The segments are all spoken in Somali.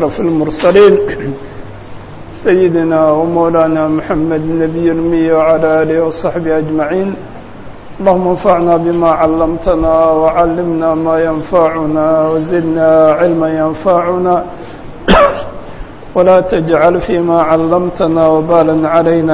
في المرسلين سيدنا ومولانا محمد النبي المي وعلى آله وصحبه أجمعين اللهم انفعنا بما علمتنا وعلمنا ما ينفعنا وزدنا علما ينفعنا ولا تجعل فيما علمتنا وبالا علينا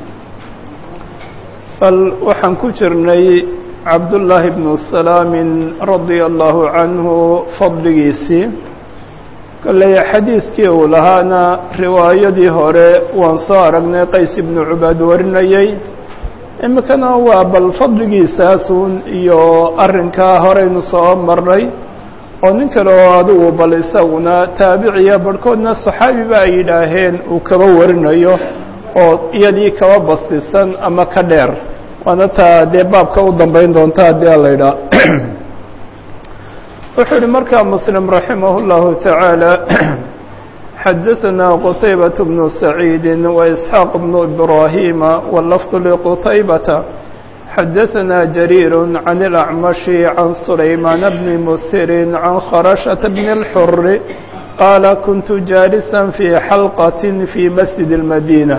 bal waxaan ku jirnay cabdullaahi bnu salaamin radia allahu canhu fadligiisii kolley xadiidkii uu lahaana riwaayadii hore waan soo aragnay qays ibnu cubaad warinayey iminkana waa bal fadligiisaasun iyo arrinkaa horeynu soo marnay oo nin kale oo adigu bal isaguna taabiciya barhkoodna saxaabiba ay yidhaaheen uu kaba warinayo oo iyadii kaba bastisan ama ka dheer waana taa dee baabka u dambeyn doonta haddii ala idhaa wuxuu yihi markaa muslim raximah اllahu taعaalى xadaثna qtaybaة bnu saciidi وإsxaaq bnu ibrahima wlafظ lqtaybata xadaثna jariir can اlأcmashi can sulaymaan bni musiri can kharashaةa bn اlxuri qaala kuntu jaalisa fي xalqaة fي masjid الmadinة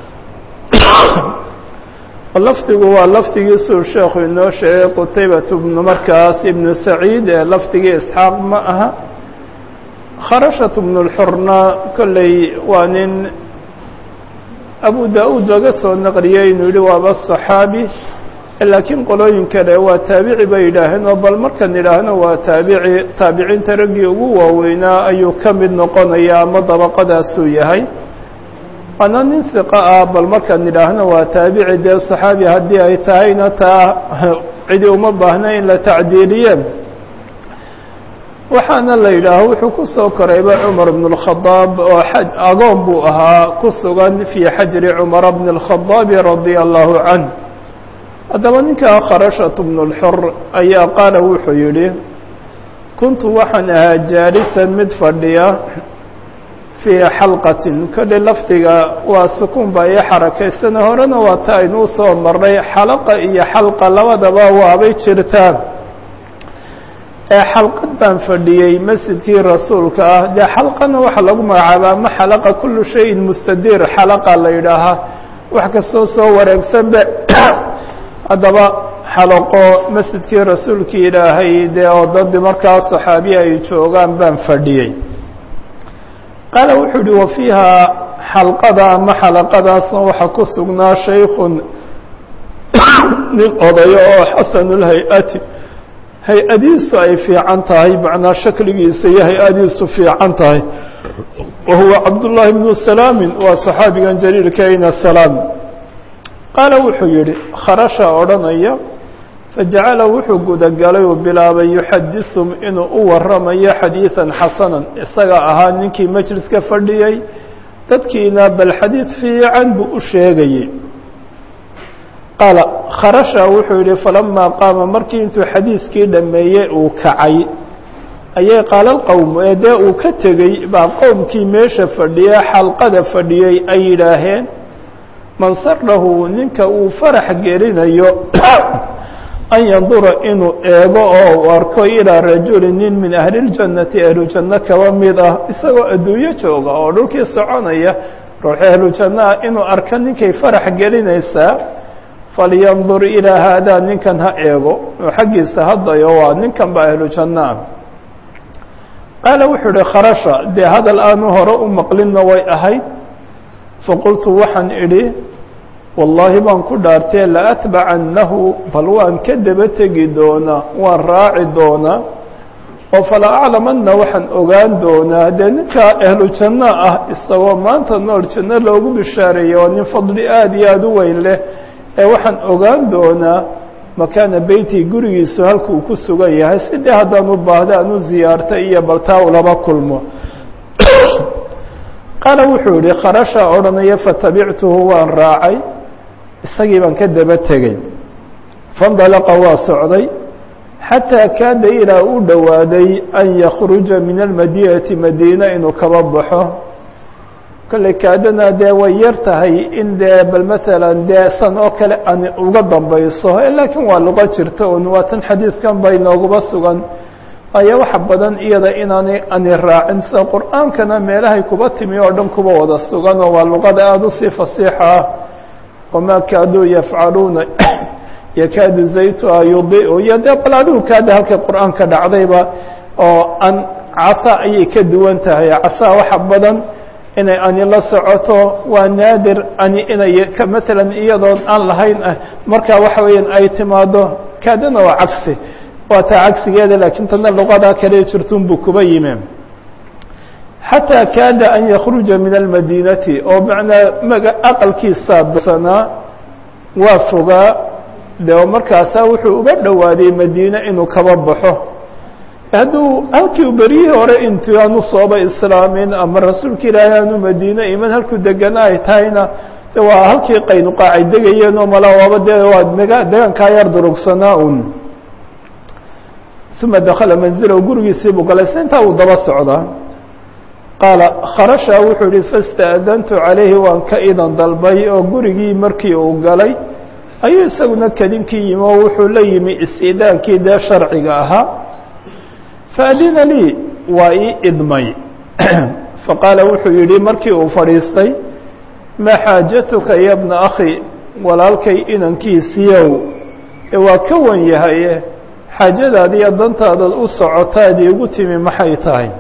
lafdigu waa lafdigiisuu sheekhu inoo sheegay qutaybatu bnu markaas ibnu saciid ee lafdigii isxaaq ma aha kharashatu bnu lxurna kolley waa nin abu da-uud laga soo naqliyey inuu yihi waaba saxaabi laakiin qolooyin kale waa taabici bay yidhaaheen oo bal markaan idhaahno waa taabici taabiciinta raggii ugu waaweynaa ayuu ka mid noqonaya ama dabaqadaasuu yahay waana nin hiqa ah bal markaan idhaahno waa taabici dee saxaabi haddii ay tahayna taa cidi uma baahna in la tacdiiliye waxaana la yidhaaho wuxuu ku soo korayba cumar bn اlkhadaab oo xaj agoon buu ahaa ku sugan fii xajri cumara bn اlkhadaabi radia allahu canh haddaba ninkaa kharashatu bnu اlxur ayaa qaala wuxuu yidhi kuntu waxaan ahaa jaalisan mid fadhiya fii xalqatin kolley lafdiga waa sukuun baa ii xarakaysana horena waa ta aynuu soo marnay xalaqa iyo xalqa labadaba waabay jirtaan ee xalqad baan fadhiyey masjidkii rasuulka ah dee xalqana waxaa lagu magacaabaa ma xalaqa kullu shayin mustadiir xalaqa la yidhaahaa wax kastoo soo wareegsanba haddaba xalaqo masjidkii rasuulkii ilaahay dee oo dadii markaa saxaabiya ay joogaan baan fadhiyey qaala wuxuu uhi wa fiihaa xalqada ama xalaqadaasna waxaa ku sugnaa shaykun nin odayo oo xasanulhay-ati hay-adiisu ay fiican tahay macnaa shakligiisa iyo hay-adiisu fiican tahay wa huwa cabdullaahi bnu salaamin waa saxaabigan jaliilka ina salaam qaala wuxuu yihi kharasha odhanaya fajacala wuxuu gudagalay uu bilaabay yuxadisum inuu u waramayo xadiidan xasanan isaga ahaa ninkii majliska fadhiyey dadkiina bal xadiid fiican buu u sheegayey qaala kharasha wuxuu yihi falamaa qaama markii intuu xadiidkii dhameeyey uu kacay ayay qaala lqowmu ee dee uu ka tegey baa qowmkii meesha fadhiye xalqada fadhiyey ay yidhaaheen man sarahu ninka uu farax gelinayo an yandura inuu eego oo uu arko ilaa rajuli nin min ahliljannati ahlujanno kaba mid ah isagoo adduunyo jooga oo dhulkii soconaya ruuxi ahlujanno ah inuu arko ninkay farax gelinaysaa falyandur ilaa haadaa ninkan ha eego oo xaggiisa haddayo waa ninkan ba ahlujanno ah qaala wuxuu ihi kharasha dee hadal aanu hore u maqlinna way ahayd faqultu waxaan idhi wallaahi baan ku dhaartee laatbacannahu bal waan ka daba tegi doonaa waan raaci doonaa oo fala aclamanna waxaan ogaan doonaa dee ninkaa ahlu janno ah isagoo maanta nool janno loogu bishaareeyey waa nin fadli aada iyo aada u weyn leh ee waxaan ogaan doonaa makaana beyti gurigiisu halkuu ku sugan yahay sidii haddaan u baahda aan u ziyaartay iyo baltaa ulaba kulmo qaala wuxuu yihi kharasha odhanaya fatabictuhu waan raacay isagii baan ka daba tegey faindalaqa waa socday xataa kaada ilaa u dhowaaday an yakruja min almadinati madiina inuu kaba baxo kolley kaadana dee way yar tahay in dee bal maalan dee san oo kale aan uga dambayso laakiin waa luqo jirta un waa tan xadiidkan ba inooguba sugan ayaa waxa badan iyada inaanay ani raacin sida qur'aankana meelahay kuba timi oo dhan kuba wada sugan oo waa luqada aada usii fasiixa ah wamaa kaaduu yafcaluuna yakaadu zaytuha yudiu iyo dee bal adigu kaada halkay qur'aanka dhacdayba oo an casa ayay ka duwan tahay casa waxa badan inay ani la socoto waa naadir ani inay ka matalan iyadoon aan lahayn ah marka waxa weeyaan ay timaado kaadana waa cagsi waa taa cagsigeeda laakiin tana luqada kale jirtun buu kuba yimi xataa kaada an yakruja min almadinati oo macnaa maga aqalkiisaa sanaa waa fogaa de markaasaa wuxuu uga dhowaaday madiine inuu kaba baxo hadduu halkii beryihii hore intu aanu sooba islaamin ama rasuulka ilaahay aanu madiine iman halkuu degana ay tahayna de waa halkii qaynuqaacay degayeen oo mala waaba dee waa mega degaankaa yar durugsanaa un uma dakala manzilahu gurigiisii buu galay si intaa uu daba socdaa qaala kharasha wuxuu yihi fasta'dantu calayhi waan ka idan dalbay oo gurigii markii uu galay ayuu isaguna kadinkii yimi oo wuxuu la yimi istidaankii dee sharciga ahaa faadina lii waa ii idmay faqaala wuxuu yidhi markii uu fadhiistay maa xaajatuka ya bna akhi walaalkay inankiisiiyow ee waa ka wan yahaye xaajadaada iyo dantaadaad u socotaad iigu timi maxay tahay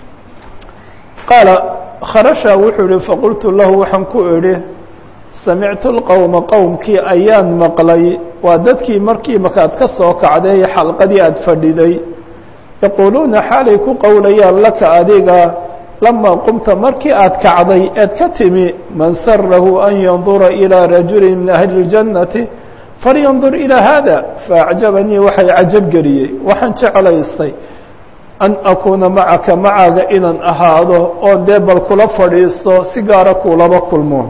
qaala kharasha wuxuu yihi faqultu lahu waxaan ku idhi samictu lqowma qowmkii ayaan maqlay waa dadkii markii markaad ka soo kacday xalqadii aada fadhiday yaquuluuna xaalay ku qowlayaan laka adiga lamaa qumta markii aad kacday eed ka timi man sarahu an yandura ilىa rajuli min ahli اljannati falyandur ilىa hada faacjabanii waxay cajab geliyey waxaan jeclaystay an akuuna macaka macaaga inaan ahaado oon dee bal kula fadhiisto si gaara kuulaba kulmo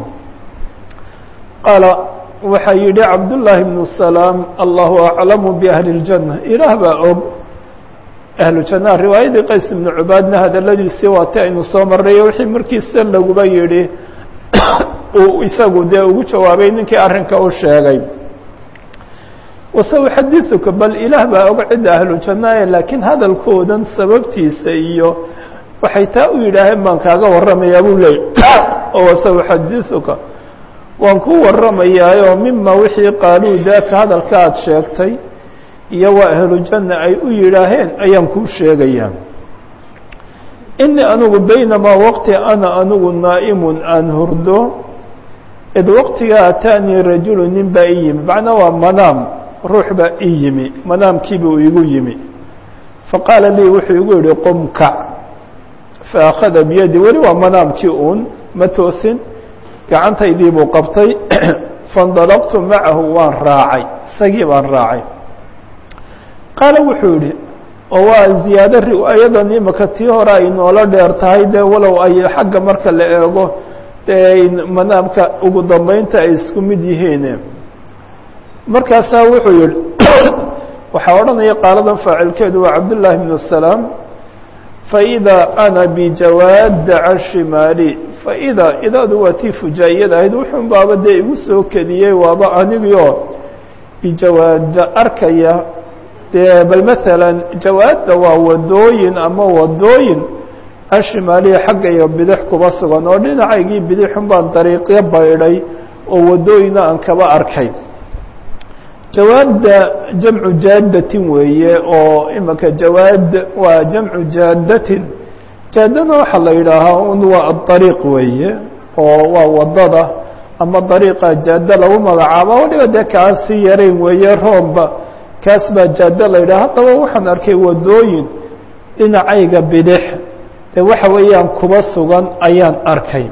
qaala waxaa yidhi cabdullaahi bnu salaam allahu aclamu biahli اljanna ilaah baa og ahlu jannaha riwaayadii qays ibnu cubaadna hadaladiisii waati aynu soo marnayo wixii markiisa laguba yidhi uu isagu dee ugu jawaabay ninkii arrinka u sheegay wasauxadiثuka bal ilaah baa og cidda ahlu jannaye laakiin hadalkoodan sababtiisa iyo waxay taa u yidhaaheen baan kaaga warramayaa buu leeyay oo wasauxadiثuka waan ku warramayaayo mima wixii qaaluu daaka hadalka aad sheegtay iyo waa ahlu janna ay u yidhaaheen ayaan kuu sheegayaa inii anigu baynamaa waqti ana anigu naa'imun aan hurdo id waqtigaa ataanii rajulu nin baa ii yimi macnaa waa manaam ruux baa ii yimi manaamkiibuu igu yimi faqaala lii wuxuu igu yihi qum kac faakhada biyadi weli waa manaamkii uun ma toosin gacantaydii buu qabtay faindalaqtu macahu waan raacay isagii baan raacay qaala wuxuu yihi oo waa ziyaado riwaayadan imaka tii hore ay noola dheer tahay dee walow ay xagga marka la eego dee manaamka ugu dambeynta ay isku mid yihiin markaasaa wuxuu yihi waxaa odhanaya qaaladan faacilkeedu waa cabdullaahi bn salaam faidaa ana bijawaada can shimaali faidaa idaadu waa tii fujaa'iyad ahayd wuxuun baaba dee igu soo kediyey waaba anigio bijawaada arkaya dee bal maalan jawaadda waa wadooyin ama wadooyin an shimaaliya xagga iyo bidix kuba sugan oo dhinacaygii bidixun baan dariiqyo baydhay oo wadooyina aan kaba arkay jawaadda jamcu jaadatin weeye oo imika jawaad waa jamcu jaadatin jaadana waxaa la yidhaahaa un waa adariiq weeye oo waa wadada ama dariiqa jaada lagu magacaabo waliba dee kaan sii yarayn weeye roomba kaas baa jaado la yidhaha haddaba waxaan arkay wadooyin dhinacayga bidix dee waxa weeyaan kuba sugan ayaan arkay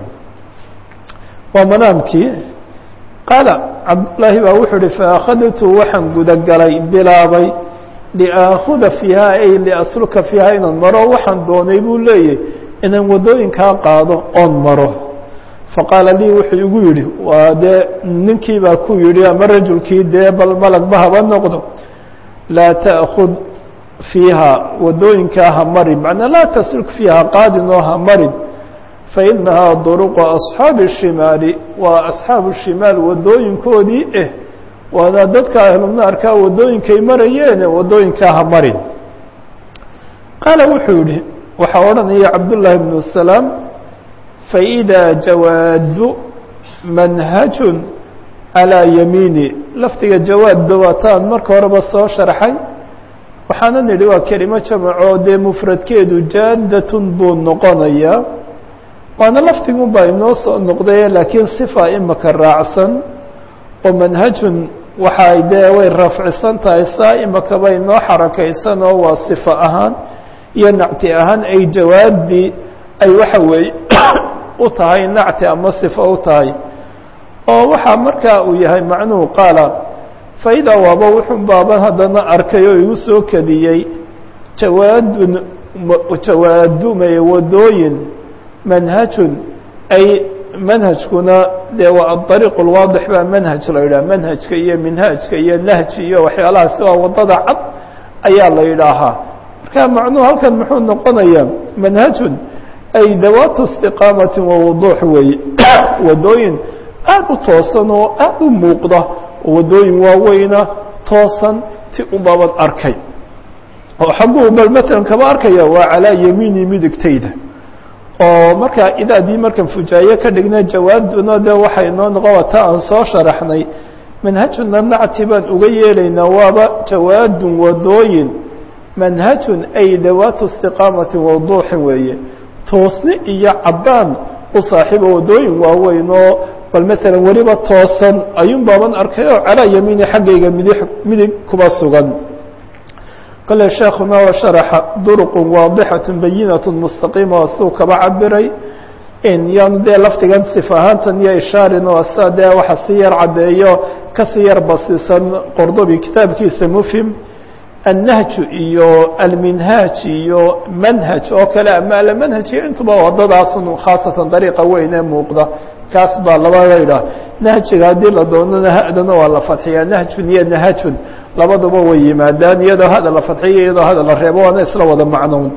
waa manaamkii qaala cabdullaahi baa wuxuu ihi faakhadtu waxaan gudagalay bilaabay liaakuda fiiha ay liasluka fiiha inaan maro waxaan doonay buu leeyahy inaan wadooyinkaa qaado oon maro faqaala lii wuxuu igu yidhi waa dee ninkii baa ku yidhi ama rajulkii dee bal malagba haba noqdo laa ta'kud fiiha wadooyinkaa ha marin macnaa laa tasluk fiiha qaadin oo ha marin fainahaa duruqu asxaabi الshimaali waa asxaabu shimaal wadooyinkoodii eh waana dadka ahlunaarkaa wadooyinkay marayeene wadooyinkaa ha marin qaala wuxuu yihi waxaa odhanaya cabdullaahi bnu salaam faidaa jawaadu manhajun calaa yamiini lafdiga jawaadda waataan marka horeba soo sharxay waxaana nidhi waa kelimo jamacoo dee mufradkeedu jaaddatun buu noqonayaa waana lafdigun baa inoo soo noqdaye laakiin sifa imaka raacsan oo manhajun waxay dee way rafcisan tahay saa imakaba inoo xarakaysan oo waa sifa ahaan iyo nacti ahaan ay jawaaddii ay waxa weeye u tahay nacti ama sifo u tahay oo waxaa markaa uu yahay macnuhu qaala faidaa waaba wuxun baaban haddana arkay oo igu soo kadiyey jawaadun jawaadumay wadooyin manhajun ay manhajkuna dee waa aariiq lwaadix baa manhaj la yidhaha manhajka iyo minhaajka iyo nahji iyo waxyaalahaasi waa wadada cad ayaa la yidhaahaa marka macnuhu halkan muxuu noqonayaa manhajun ay dawaatu istiqaamati wa wuduux weeye wadooyin aada u toosan oo aada u muuqda oo wadooyin waaweyna toosan ti ubaban arkay oo xagguu bal matalan kaba arkaya waa calaa yamiini midigtayda oo markaa idaadii markan fujaaye ka dhigna jawaaduna de waxay noo noqon wata aan soo sharaxnay manhajuna nacti baan uga yeelaynaa waaba jawaadun wadooyin manhajun ay dawaatu istiqaamati waduuxin weeye toosni iyo caddaan u saaxiiba wadooyin waaweyn oo bal maalan weliba toosan ayuun baaban arkay oo calaa yamiini xaggayga midi midig kuba sugan kole sheekuna waa sharaxa duruqun waadixatu bayinatu mustaqiima oo suu kaba cabiray in yaanu dee lafdigan sif ahaantan iyo ishaarin oo sa dee waxa si yar caddeeyo kasii yar basiisan qordobi kitaabkiisa mufhim annahju iyo alminhaaj iyo manhaj oo kale ama almanhaj iyo intuba wadadaasun khaasatan dariiqa weyn ee muuqda kaas baa labada idhaah nahjiga haddii la doonana hadana waa la fadxiyaa nahjun iyo nahajun labaduba way yimaadaan iyadoo hada la fadxiyo iyadoo hada la reebo waana isla wada macnown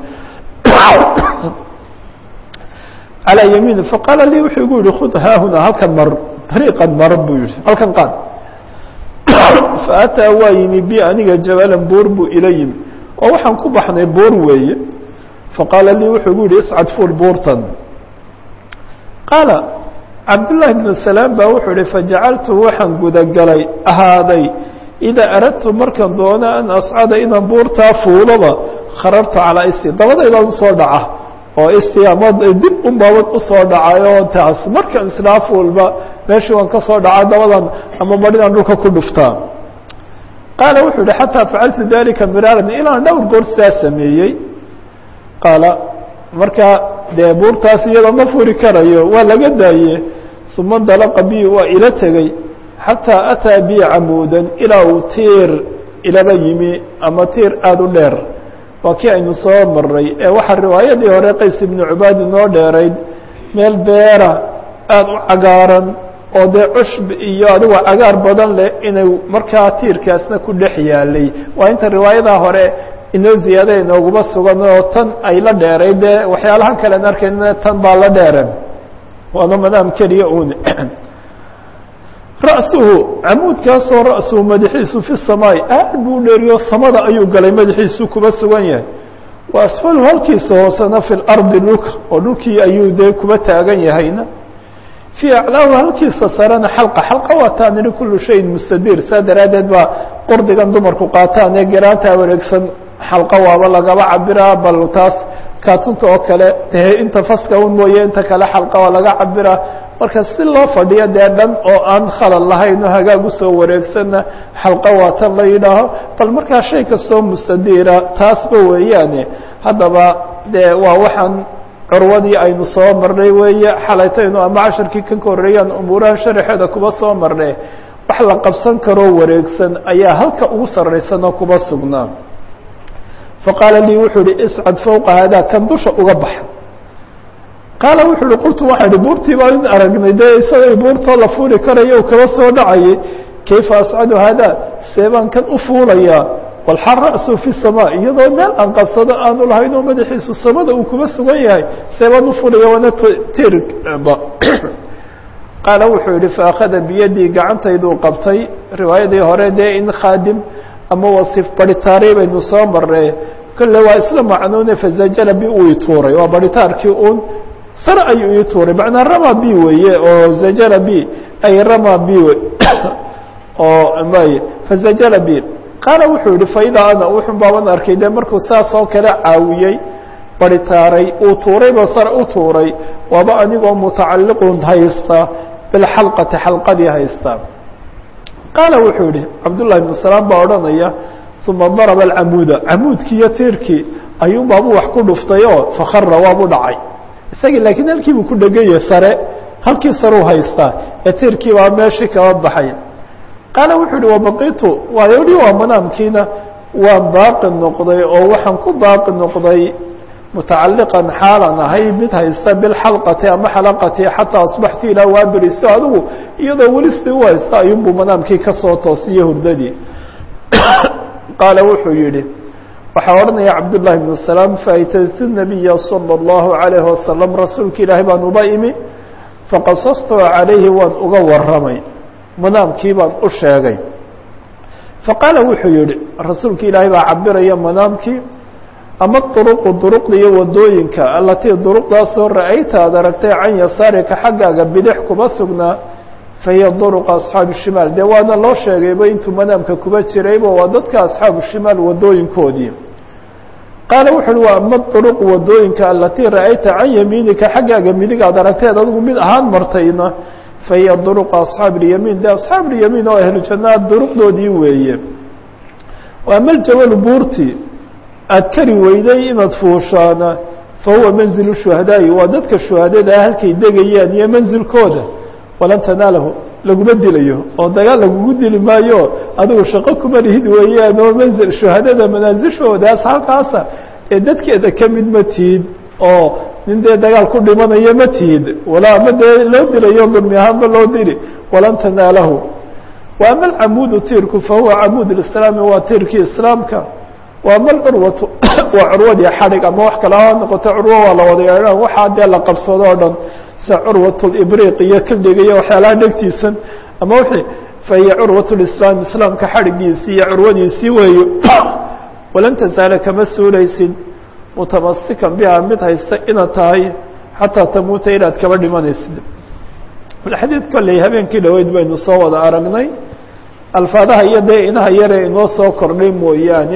calaa yamiin faqaala lii wuxuu igu yihi khud haahuna halkan mar dariiqan mar buu yihi halkan qaad faataa waa yimi bi aniga jabalan buur buu ila yimi oo waxaan ku baxnay buur weeye faqaala lii wuxuu igu yihi iscad fuul buurtan qaala cabdullaahi bnu salaam baa wuxuu ihi fajacaltu waxaan gudagalay ahaaday idaa aradtu markaan doono an ascada inaan buurtaa fuuloba kharartu calaa isti dabadaydaan usoo dhaca oo isti ama dib unbaabad usoo dhacayo taas markaan islaa fuulba meeshii waan ka soo dhaca dabadan ama marinaan dhulka ku dhuftaa qaala wuxuu yihi xataa facaltu dalika miraaran ilaan dhowr goor sidaa sameeyey qaala markaa dee buurtaas iyadoo ma furi karayo waa laga daaye uma dalaqa bi waa ila tegey xataa ataa bi camuudan ilaa uu tiir ilaba yimi ama tiir aada u dheer waa kii aynu soo maray ee waxaa riwaayadii hore qays ibnu cubaad inoo dheerayd meel beera aada u cagaaran oo dee cushb iyo adigoo cagaar badan leh inay markaa tiirkaasna ku dhex yaalay waa inta riwaayadaa hore inoo ziyaada inooguma sugan oo tan ay la dheeray dee waxyaalahan kalen arkayna tan baa la dheeran waana madaam keliya un ra'suhu camuudkaasoo ra'suhu madaxiisu fi samaai aad buu dheeriyo samada ayuu galay madaxiisu kuba sugan yahay wa asfalu halkiisa hoosena fi lardi dhulka oo dhulkii ayuu dee kuba taagan yahayna fii aclaahu halkiisa sarena xalqa xalqa waataa nidhi kullu shayin mustadiir saa daraaddeed baa qordigan dumarku qaataan ee garaantaa wareegsan xalqa waaba lagaba cabiraa bal taas kaatunta oo kale dee inta faska un mooye inta kale xalqa waa laga cabiraa marka si loo fadhiyo dee dhan oo aan khalad lahayn oo hagaag usoo wareegsanna xalqa waatan la yidhaaho bal markaa shay kastoo mustadiira taasba weeyaane haddaba dee waa waxaan curwadii aynu soo marnay weeye xalaytaynu ama casharkii kan ka horreeyaan umuuraha sharaxeeda kuba soo marnay wax la qabsan karoo wareegsan ayaa halka ugu sarraysan oo kuba sugnaa faqaala lii wuxuu ihi iscad fowqa haadaa kan dusha uga baxa qaala wuxuu uhi qultu waxaa ihi buurtii baan in aragnay dee isagay buurtoo la fuuli karayo u kaba soo dhacayay kayfa ascadu haadaa see baan kan u fuulayaa walxal ra'su fi samaa iyadoo meel aan qabsado aanu lahayn oo madaxiisu samada uu kuba sugan yahay see baan u fuulaya waana tirba qaala wuxuu yihi faakhada biyadii gacantayduu qabtay riwaayadii hore dee in khaadim ama wasiif baritaari baynu soo marnay kolle waa isla macnuune fazajara bi uu ituuray waa baritaarkii un sare ayuu ii tuuray macnaa rama b weeye oo zajara b ay rama b oo may fazajara b qaala wuxuu yihi faidaa ana wuxun baaban arkay dee markuu saas oo kale caawiyey baritaaray uu tuurayba sare u tuuray waaba anigoo mutacalliqun haysta bilxalqati xalqadii haysta qaala wuxuu yihi cabdullahi ibnu salaam baa odhanaya uma daraba alcamuuda camuudkii iyo tiirkii ayuun baabuu wax ku dhuftay oo fakara waabu dhacay isagii laakiin halkii buu ku dheganyay sare halkii sareu haystaa ee tiirkii baa meeshii kaba baxay qaala wuxuu yihi wabaqitu waayo hi waa manaamkiina waan baaqi noqday oo waxaan ku baaqi noqday mutacaliqan xaalan ahay mid haysta bilxalqati ama xalaqati xataa asbaxtu ilaa waa beriso adigu iyadoo weli sii u haysta ayuunbuu manaamkii kasoo toosiye hurdadii qaala wuxuu yihi waxaa odhanaya cabdullahi bnu salaam faaytaytu nabiya salى اllahu alayhi wasalam rasuulka ilaahay baan uba imi faqasastu calayhi waan uga waramay manaamkii baan u sheegay faqaala wuxuu yihi rasuulka ilaahay baa cabiraya manaamkii ama duruqu duruqda iyo wadooyinka alatii duruqdaasoo ra'ayta aad aragtay can yasaarika xaggaaga bidix kuma sugnaa fahiya duruqa asxaabi shimaal dee waana loo sheegayba intuu manaamka kuba jirayba waa dadka asxaabu shimaal wadooyinkoodii qaala wuxu uhi waa ama duruqu wadooyinka alatii ra'ayta can yamiinika xaggaaga midig aad aragteed adigu mid ahaan martayna fahiya duruqa asxaabi اlyamiin de asxaab اlyamiin oo ahlu jannaa duruqdoodii weeye ama ljawalu buurti aad kari weyday inaad fuushaana fahuwa manzilu shuhadaa'i waa dadka shuhadada ah halkay degayaan iyo manzilkooda walan tanaalahu laguma dilayo oo dagaal lagugu dili maayo adigu shaqo kuma lihid weeyaan oo manzil shuhadada manaasishoodaas halkaasa ee dadkeeda ka mid ma tihid oo nin dee dagaal ku dhimanayo ma tihid walaa ama dee loo dilayo dulmi ahaanba loo dili walan tanaalahu wa ama alcamuudu tiirku fahuwa camuud islaami waa tiirkii islaamka wa ama alcurwatu waa curwadii xadhig ama wax kale ha noqoto curwo waa la wada yeedhaan waxaa dee la qabsado o dhan sida curwat libriq iyo kildhiga iyo waxyaalaha dhegtiisan ama wixii fahiya curwat lislaam islaamka xadhigiisii iyo curwadiisii weeye walan tasaala kama suulaysid mutamasikan biha mid haysta inaad tahay xataa tamuuta inaad kaba dhimanaysid xadiid kolley habeenkii dhaweyd baynu soo wada aragnay alfaadaha iyo dee inaha yare inoo soo kordhay mooyaane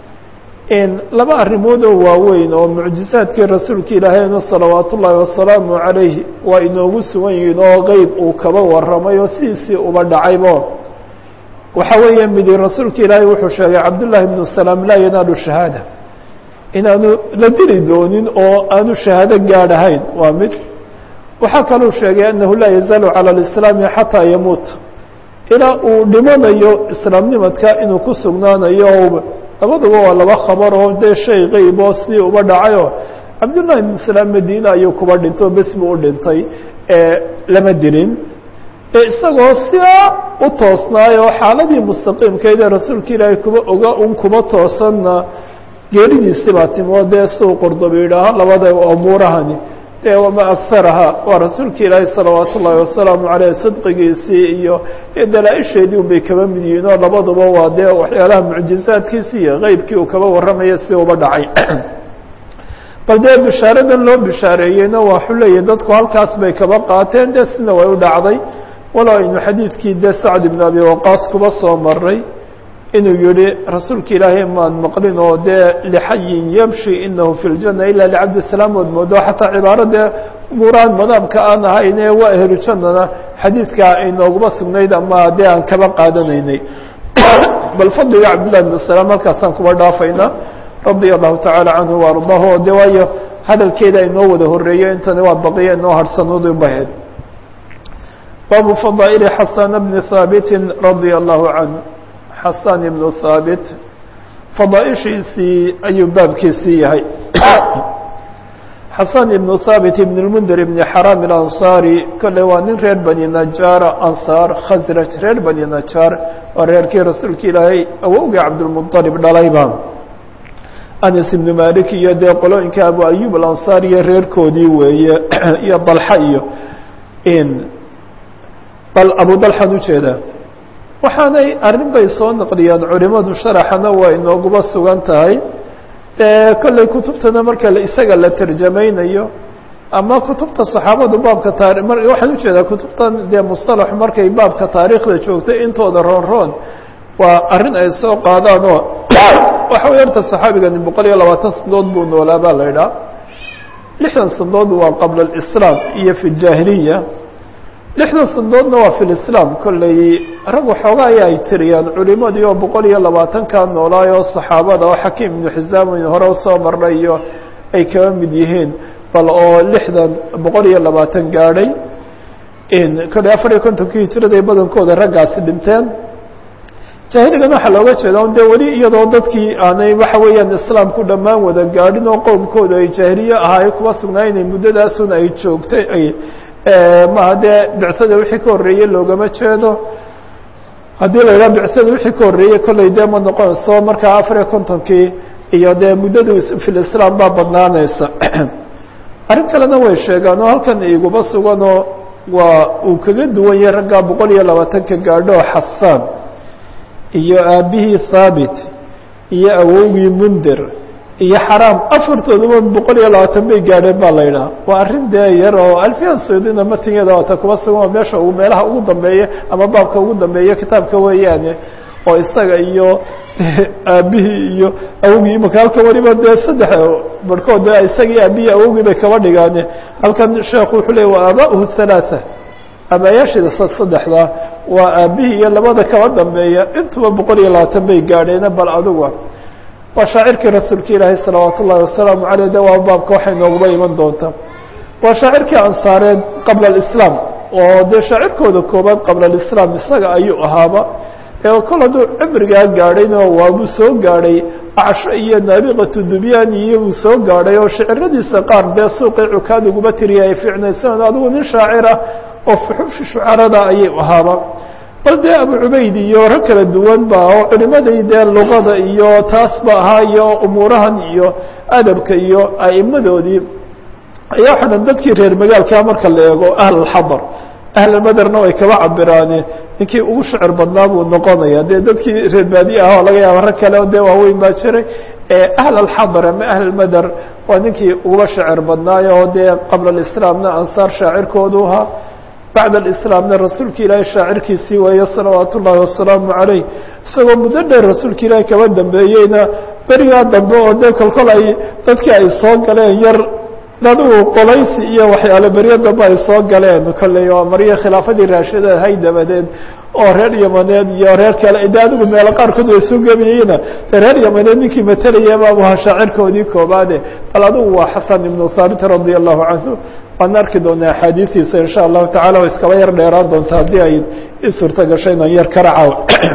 laba arrimood oo waaweyn oo mucjizaadkii rasuulka ilaahayna salawaat ullaahi wasalaamu calayh waa inoogu sugan yihiin oo qeyb uu kaba waramay oo sidiisii uba dhacaybo waxa weeye midi rasuulka ilaahay wuxuu sheegay cabdullaahi bnu salaam laa yanaalu shahaada inaanu la dili doonin oo aanu shahaado gaadhahayn waa mid waxaa kaluu sheegay annahu laa yazaalu cala alislaami xataa yamuut ilaa uu dhimanayo islaamnimadka inuu ku sugnaanayo labaduba waa laba khabar oo dee shay qeyb oo sidii uba dhacayoo cabdullahi ibnu salaam madiine ayuu kuba dhinto bes buu u dhintay lama dilin isagoo sidaa u toosnaay oo xaaladii mustaqiimkeed ee rasuulka ilaahay kuba oga un kuba toosanna geeridiisi baa timo dee suu qordoba yidhaaho labada umuurahani dee wama agharaha waa rasuulka ilaahay salawaat ullaahi wasalaamu caleyh sidqigiisii iyo dalaa-isheedii un bay kaba mid yihiin oo labaduba waa dee waxyaalaha mucjizaadkiisi iyo qeybkii uu kaba warramaya si uba dhacay bal dee bishaaradan loo bishaareeyeyna waxuu leeyahy dadku halkaas bay kaba qaateen dee sina way u dhacday walow aynu xadiidkii dee sacd ibn abi waqaas kuba soo maray inuu yihi rasuulka ilaahay maan maqlin oo dee lixayin yamshi inahu fi ljana ila licabdi salaam ood moodo xataa cibaaro dee umuuraan madaamka aan ahayn ee waa ehlu jannana xadiidkaa aynooguma sugnayd ama dee aan kaba qaadanaynay bal fadliga cabdillahi bn salaam halkaasaan kuba dhaafayna radia allahu tacaala canhu waardaahu o de waayo hadalkeeda inoo wada horeeyo intani waa baqiya inoo harhsanoodu baheed baabu fadaa'ili xasana bni haabitin radia allahu canhu xasan ibnu haabit fadaaishiisii ayuu baabkiisii yahay xasan ibnu haabit ibn lmundir ibni xaraam ilansaari kolley waa nin reer bani najaara ansaar khasraj reer bani najaar waa reerkii rasuulka ilaahay awowgii cabdulmuطalib dhalayba anas ibnu malik iyo dee qolooyinka abu ayub alansaar iyo reerkoodii weeye iyo dalxa iyo bal abu dalxan ujeeda waxaanay arrin bay soo naqliyaan culimadu sharaxana waa inooguba sugan tahay kolley kutubtana marka isaga la terjamaynayo ama kutubta saxaabadu baabka taari waxaan ujeedaa kutubtan dee musطalax markay baabka taariikhda joogtay intooda roon roon waa arrin ay soo qaadaan oo waxa way horta saxaabigani boqol iyo labaatan sanadood buu noolaa baa la idhaha lixdan sanadood waa qabla اlislaam iyo fi اjaahiliya lixdan sanadoodna waa fi lislaam kolley rag waxoogaa aya ay tiriyaan culimadii oo boqol iyo labaatankaa noolaayoo saxaabada oo xakiim ibnu xisaam in hore usoo marnay iyo ay kaba mid yihiin bal oo lixdan boqol iyo labaatan gaadhay kolley afar iyo kontonkii hijiraday badankooda raggaasi dhinteen jaahiligan waxaa looga jeeda un dee weli iyadoo dadkii aanay waxa weeyaan islaamku dhammaan wada gaadhin oo qowmkooda ay jaahiliye ahaay kuwa sugnaynay muddadaasun ay joogtay ay maha dee bicsada wixii ka horreeyey loogama jeedo haddii la yidhaha bicsada wixii ka horreeyey kolley dee ma noqonayso markaa afar iyo kontonkii iyo dee muddadu filislaam baa badnaanaysa arrin kalena way sheegaan oo halkan iguba suganoo waa uu kaga duwan yahay raggaa boqol iyo labaatanka gaadho xasaan iyo aabihii thaabit iyo awowgii mundir iyo xaraam afartooduba boqol iyo labaatan bay gaadheen baa la yidhaha waa arrin dee yar oo alfiyan saudina matingeeda waata kuba sugan oo meesha uu meelaha ugu dambeeya ama baabka ugu dambeeya kitaabka weeyaane oo isaga iyo aabihii iyo awogii imaka halkan weliba dee saddex barhkood de isagii aabihii awogii bay kaba dhigaane halkan sheekhu wuxuu leey wa aaba'uhu halaaa abaayaashiida saddexda waa aabihii iyo labada kaba dambeeya intuba boqol iyo labaatan bay gaadheene bal aduga waa shaacirkii rasuulka ilaahay salawaat ullahi wasalaamu caleyh de waa baabka waxay nooguba iman doontaa waa shaacirkii ansaareed qabla alislaam oo dee shaacirkooda koobaad qabla alislaam isaga ayuu ahaaba kol hadduu cimrigaa gaadhayna waabuu soo gaadhay acsho iyo naabiqatu dubyaan iyo uu soo gaadhay oo shiciradiisa qaar dee suuqii cukaad uguba tiriya ay fiicnaysan adigu nin shaacira oo fuxuushi shucarada ayay ahaaba bal dee abu cubayd iyo rag kala duwan ba oo culimadii dee luqada iyo taas ba ahaa iyo umuurahan iyo adabka iyo a'imadoodii ayaa waxa dhan dadkii reer magaalkaa marka la eego ahlalxadar ahlalmaderna way kaba cabiraane ninkii ugu shicir badnaa buu noqonaya dee dadkii reer baadiye ah oo laga yaaba rag kale dee waaweyn baa jiray ahl alxadar ama ahlmader waa ninkii uguba shicir badnaayo oo dee qabla alislaamna ansaar shaacirkoodu ahaa bacda alislaamna rasuulka ilaahay shaacirkiisii weeye salawaat ullaahi wasalaamu calayh isagoo muddo dheer rasuulka ilaahay kaba dambeeyeyna berigaa dambe oo dee kolkol ay dadkii ay soo galeen yar adigu qolaysi iyo waxyaale beryo dambe ay soo galeen kolley oo maryo khilaafadii raashida hay dabadeed oo reer yamaneed iyo reer kale de adigu meelo qaarkood way soo gebayeyna de reer yamaneed ninkii matelaya baabu ahaa shaacirkoodii koobaade bal adigu waa xasan ibnu thaabit radia allahu canhu waan arki doonaa axaadiistiisa insha allahu tacala way iskaba yar dheeraan doonta haddii ay i suurto gasho inaan yar karacaw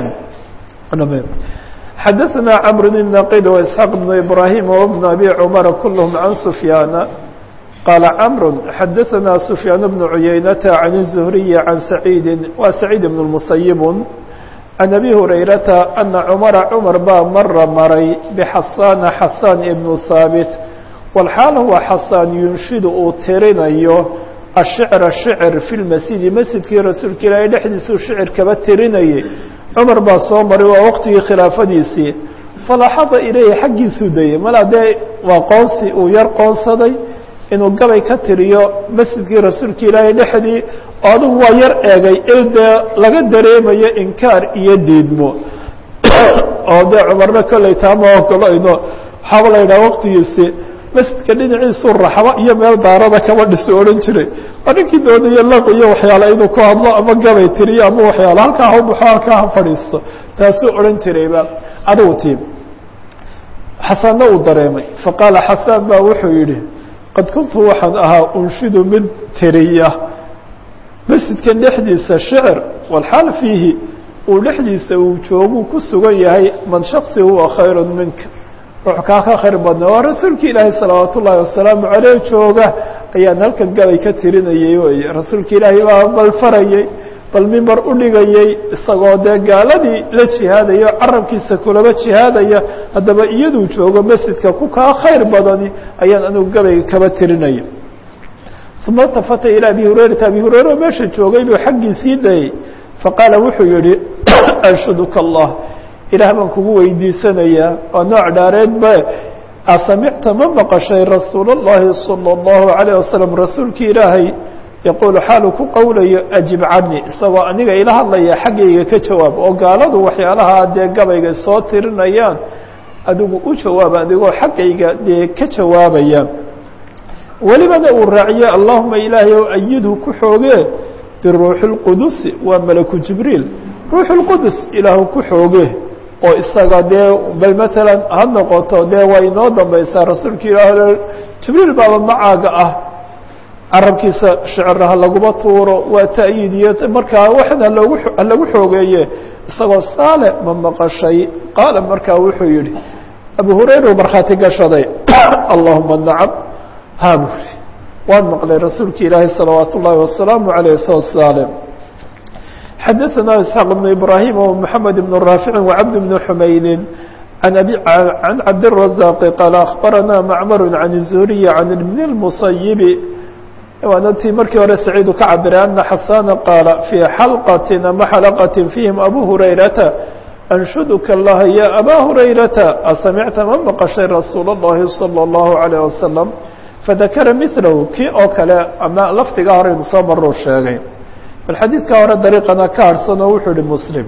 xadaثna cmr بn naqid وإسحاaq بن ibrahim وبن abi cmr kulhm can sufyaana qaala cmr xadaثna sufyaan بن cuyaynata can الزhriyi can saciidi wa saciid بn الmusayib can abi hurayrata ana cmara cmar baa mara maray bxasana xasan ibn haabit walxaal huwa xasaan yunshidu uu tirinayo ashicra shicr fi lmasjidi masjidkii rasuulka ilaahay dhexdiisuu shicir kaba tirinayay cumar baa soo maray waa waqtigii khilaafadiisii falaxada ilayhi xaggiisuu dayey mala dee waa qoonsi uu yar qoonsaday inuu gabay ka tiriyo masjidkii rasuulka ilaahay dhexdii oo adigu waa yar eegay il dee laga dareemayo inkaar iyo diidmo oo dee cumarna kolley taama ogolayno waxaaba la yidhaha waqtigiisi masjidka dhinaciisuu raxbo iyo meel daarada kaba dhisu odhan jiray waa ninkii doonaya laq iyo waxyaale inuu ku hadlo ama gabay tiriyo ama waxyaale halkaa ha baxo halkaa ha fadhiisto taasuu odhan jirayba adigu tiim xasanna uu dareemay faqaala xasaan baa wuxuu yidhi qad kuntu waxaan ahaa unshidu mid tiriya masjidkan dhexdiisa shicir walxaal fiihi uu dhexdiisa uu jooguu ku sugan yahay man shaksi huwa khayru minka ruux kaa ka khayr badna waa rasuulka ilaahay salawaat ullaahi wasalaamu caleyh jooga ayaan halkan gabay ka tirinayay weye rasuulka ilaahay baa bal farayey bal mimbar u dhigayey isagoo dee gaaladii la jihaadaya o carabkiisa kulaba jihaadaya haddaba iyaduu joogo masjidka ku kaa khayr badani ayaan anigu gabayga kaba tirinaya uma tafata ilى abi hurayrata abi hurayra oo meesha joogay buu xaggiisii dayey faqaala wuxuu yihi anshuduka allah ilaah baan kugu weydiisanayaa waa nooc dhaareed ba asamicta ma maqashay rasuul اllahi salى اllahu عalيه wasalam rasuulki ilaahay yaquulu xaalu ku qowlayo ajib cani isagoo aniga ila hadlaya xaggayga ka jawaab oo gaaladu waxyaalaha dee gabayga soo tirinayaan adigu u jawaab adigoo xaggayga dee ka jawaabaya welibana uu raaciye allahuma ilaahay ow ayidhu ku xoogee biruuxi اlqudusi waa malaku jibriil ruuxu اlqudus ilaahu ku xooge oo isaga dee bal maalan ha noqoto dee waa inoo dambaysaa rasuulka ilaah jibriil baaba macaaga ah carabkiisa shicraha laguma tuuro waa ta'yiid iyo markaa waxna loogu halagu xoogeeye isagoo saale ma maqashay qaala markaa wuxuu yihi abu hurayra markhaati gashaday allahuma nacam haaburi waan maqlay rasuulki ilaahi salawaat ullaahi wasalaamu aleyh soo saale xadaثna isxaaq بn ibrahim ومحamed بn raafici وcabd بn xumaydi an abi can cabdiلrazaq qaala akhbarana macmar can الzuriyi can ibn الmusayibi waana tii markii hore saciidu ka cabiray ana xasana qaala fii xalqati ama xalaqati fiihim abu hurayrata anshuduka اllaha ya aba hurayrata asamicta ma maqashay rasuul اllahi salى اllahu عalيه wasalam fadakara milahu kii oo kale ama lafdiga horeynu soo maruu sheegay bal xadiidka hore dariiqana ka harhsan oo wuxuu ihi muslim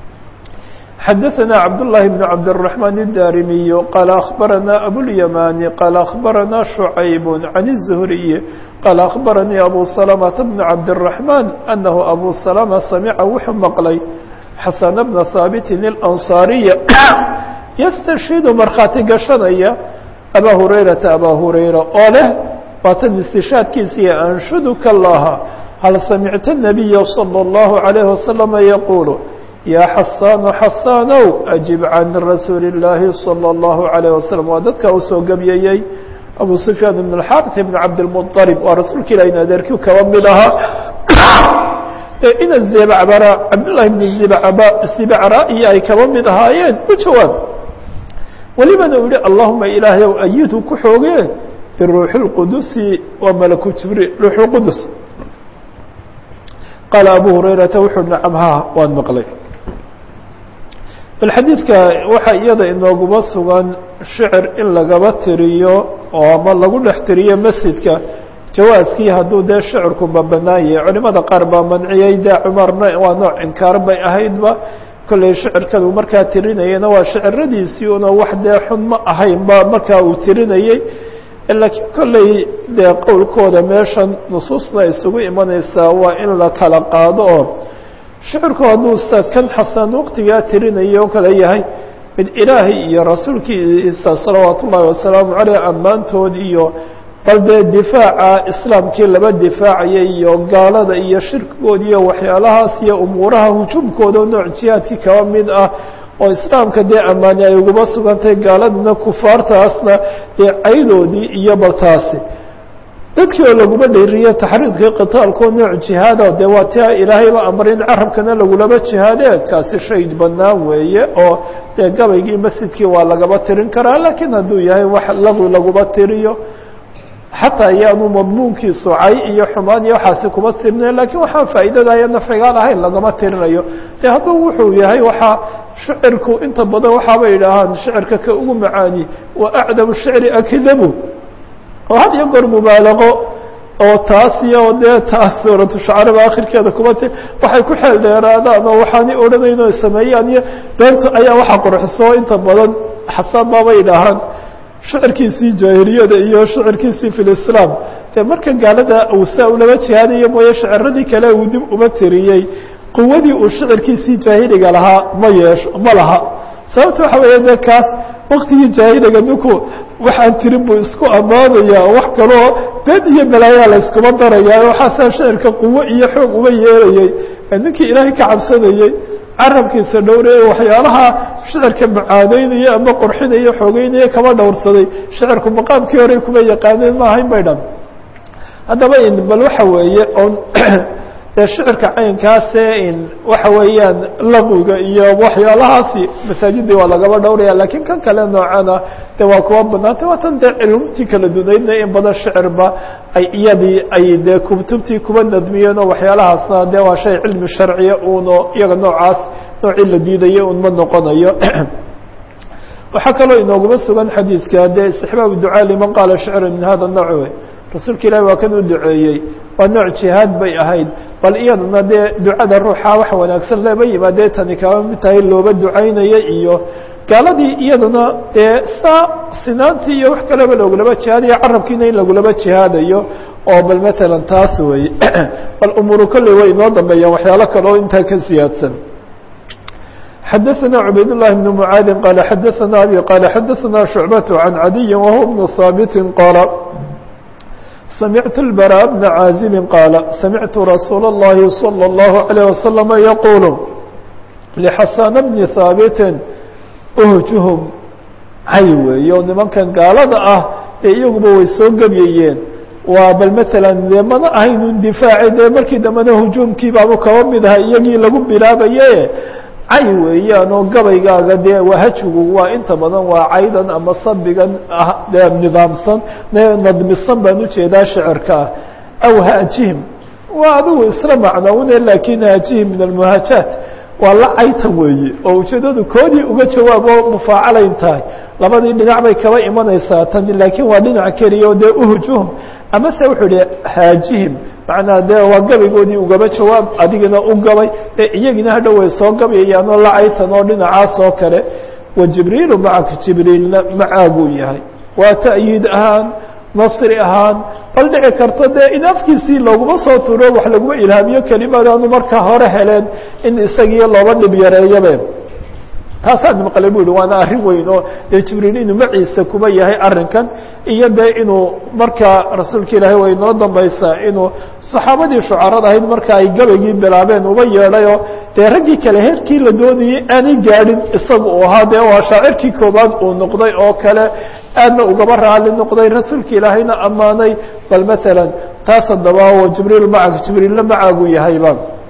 xadaثana cabduلlahi bn cabdالرaحman الdarimiy qaala akhbarana abulyamani qaala akhbarana شhucayb can الzuhriy qaala akhbaranii abu salamةa bn cabdالرaحman anahu abu salama samica wuxuu maqlay xasana bna haabitin اlanصaariya yastashidu markhaati gashanaya abaa hurayrata abaa hurayra oo leh waatan istishaadkiisiiyo anshuduka اllaha hal samicta الnabiya salى اllahu عalayه wasalama yaquulu yaa xasaanu xasaanow ajib can rasuuli اllaahi salى اllahu عalayه wasalam waa dadka uu soo gebyeeyey abu sufyaan ibn اxaarث ibn cabdilmuطalib waa rasuulka ilah in adeerkii kaba mid ahaa ina zibcbara cabdullahi bn zibcra iyo ay kaba mid ahaayeen u jawaab welibana uu yihi allahuma ilaahay ow ayidhu ku xooge biruuxi اlqudusi waa malaku jibriil ruux اlqudus qaala abu hurayrata wuxuu nacam ha waan maqlay bal xadiidka waxaa iyada inooguma sugan shicir in lagaba tiriyo oo ama lagu dhex tiriyo masjidka jawaaskii hadduu dee shicirku ba banaan yahay culimada qaar baa manciyey dee cumarna waa nooc inkaar bay ahaydba kolley shicirkadu markaa tirinayana waa shiciradiisii una wax dee xun ma ahayn ba markaa uu tirinayey laakiin kolley dee qowlkooda meeshan nusuusna isugu imanaysaa waa in la kala qaado oo shicirku hadduu sa kan xasan waqtigaa tirinayo o kale yahay mid ilaahay iyo rasuulkiisa salawaat ullaahi wasalaamu caleyh ammaantood iyo bal dee difaaca islaamkii laba difaacaya iyo gaalada iyo shirkigood iyo waxyaalahaas iyo umuuraha hujuumkooda oo nooc jihaadkii kaba mid ah oo islaamka dee ammaani ay uguba sugantahay gaaladana kufaartaasna dee caydoodii iyo baltaasi dadkii oo laguma dhayriyo taxriidkii qitaalkoo nooc jihaada dee waa tia ilaahayba amray in carabkana lagulaba jihaade kaasi shay banaan weeye oo dee gabaygii masjidkii waa lagaba tirin karaa laakiin hadduu yahay wax laqwi laguma tiriyo xataa iyaanu madmuunkiisu cay iyo xumaan iyo waxaasi kuma tirinayo lakiin waxaan faa'iidadayo nafcigaan ahayn lagama tirinayo de hadduu wuxuu yahay waxaa shicirku inta badan waxaabay idhaahaan shicirka ka ugu macaani wa acdamu shicri akdabu oo had iyo goor mubaalaqo oo taas iyo dee taas suuratu shacaraba akhirkeeda kuma ti waxay ku xeel dheeraadaan oo waxaanay odhanayn oo sameeyaan iyo beenta ayaa waxa qurxiso inta badan xasaan baabay idhaahaan shicirkiisii jaahiliyada iyo shicirkiisii fi lislaam dee marka gaalada uu saa ulaba jihaadayo mooye shiciradii kale uu dib uma tiriyey quwadii uu shicirkiisii jaahiliga lahaa ma yeesho ma laha sababta waxa weeye dee kaas waktigii jaahiliga ninku waxaan tirin buu isku ammaanaya wax kaloo been iyo balaayaa la iskuma daraya waxaasaa shicirka quwo iyo xoog uma yeelayey ninkii ilaahay ka cabsanayey carabkiisa dhowraya waxyaalaha shicirka macaaneynaya ama qorxinaya xoogeynaya kama dhowrsaday shicirku maqaamkii hore kuma yaqaaneen ma ahayn bay dhan haddaba in bal waxa weeye on dee shicirka caynkaase in waxa weeyaan laqwiga iyo waxyaalahaasi masaajidii waa lagaba dhowraya lakiin kan kale noocana de waa kuwa banaantay waatan dee cilumtii kala dunaydna in badan shicirba ay iyadii ay dee kutubtii kuba nadmiyeen oo waxyaalahaasna de waa shay cilmi sharciya uno iyaga noocaas noocii la diidaya un ma noqonayo waxaa kaloo inooguma sugan xadiidka dee istixbaabu ducaa liman qaala shicra min hada nooc wey rasuulka ilahi waa kan u duceeyey waa nooc jihaad bay ahayd bal iyadana dee ducada ruuxa wax wanaagsan laba yimaadee tani kaba mid tahay looba ducaynaya iyo gaaladii iyadana dee saa sinaantii iyo wax kaleba lagulaba jihaadayo carabkiina in lagulaba jihaadayo oo bal matalan taas wey bal umuuru kolley way inoo dambeeyaan waxyaalo kale oo intaa ka siyaadsan xadaثna cubayd الlahi بn mعaadi qala xadaثna abi qala xadaثna شhucbaة عan cadiyi wahuwa بn haabiti qaala samictu الbarا bna caazimi qaala samictu rasuula الlahi salى الlahu عalيه wasalam yaqulu lxasana bni haabiti uhjuhum cay weeyo nimankan gaalada ah ee iyaguba way soo gebyayeen waa bal matalan dee mana ahaynun difaaci dee markii dambena hujuumkii baabu kaba mid aha iyagii lagu bilaabaye cay weeyaan oo gabaygaaga dee wahajigu waa inta badan waa caydan ama sabigan ah dee nidaamsan nadmisan baan ujeedaa shicirka ah aw haajihim waa adigu isla macnoune lakin haajihim min almuhaajaat waa la caytan weeye oo ujeedadu koodii uga jawaabo mufaacalayn tahay labadii dhinac bay kaba imanaysaa tan laakiin waa dhinac keliya oo dee uhujuhum amase wuxuu ihi haajihim macnaa dee waa gabaygoodii ugaba jawaab adigina u gabay ee iyagina hadhow way soo gabayayaan oo la caytan oo dhinacaas oo kale wa jibriilu macaka jibriilna macaaguu yahay waa ta'yiid ahaan nasri ahaan bal dhici karto dee in afkiisii looguma soo turo wax laguma ilhaamiyo kelimadaanu markaa hore heleen in isagiiyo looba dhib yareeyabe taasaan maqlay bu yihi waana arrin weyn oo dee jibriil inuu maciisa kuba yahay arrinkan iyo dee inuu markaa rasuulka ilaahay way noo dambaysaa inuu saxaabadii shucarada ahayd marka ay gabaygii bilaabeen uba yeedhayoo dee raggii kale heerkii la doonayey aanay gaadhin isagu uu ahaa dee waa shaacirkii koobaad uu noqday oo kale aadna ugaba raali noqday rasuulka ilaahayna ammaanay bal matalan taas haddaba o jibriil macag jibriilna macaagu yahayba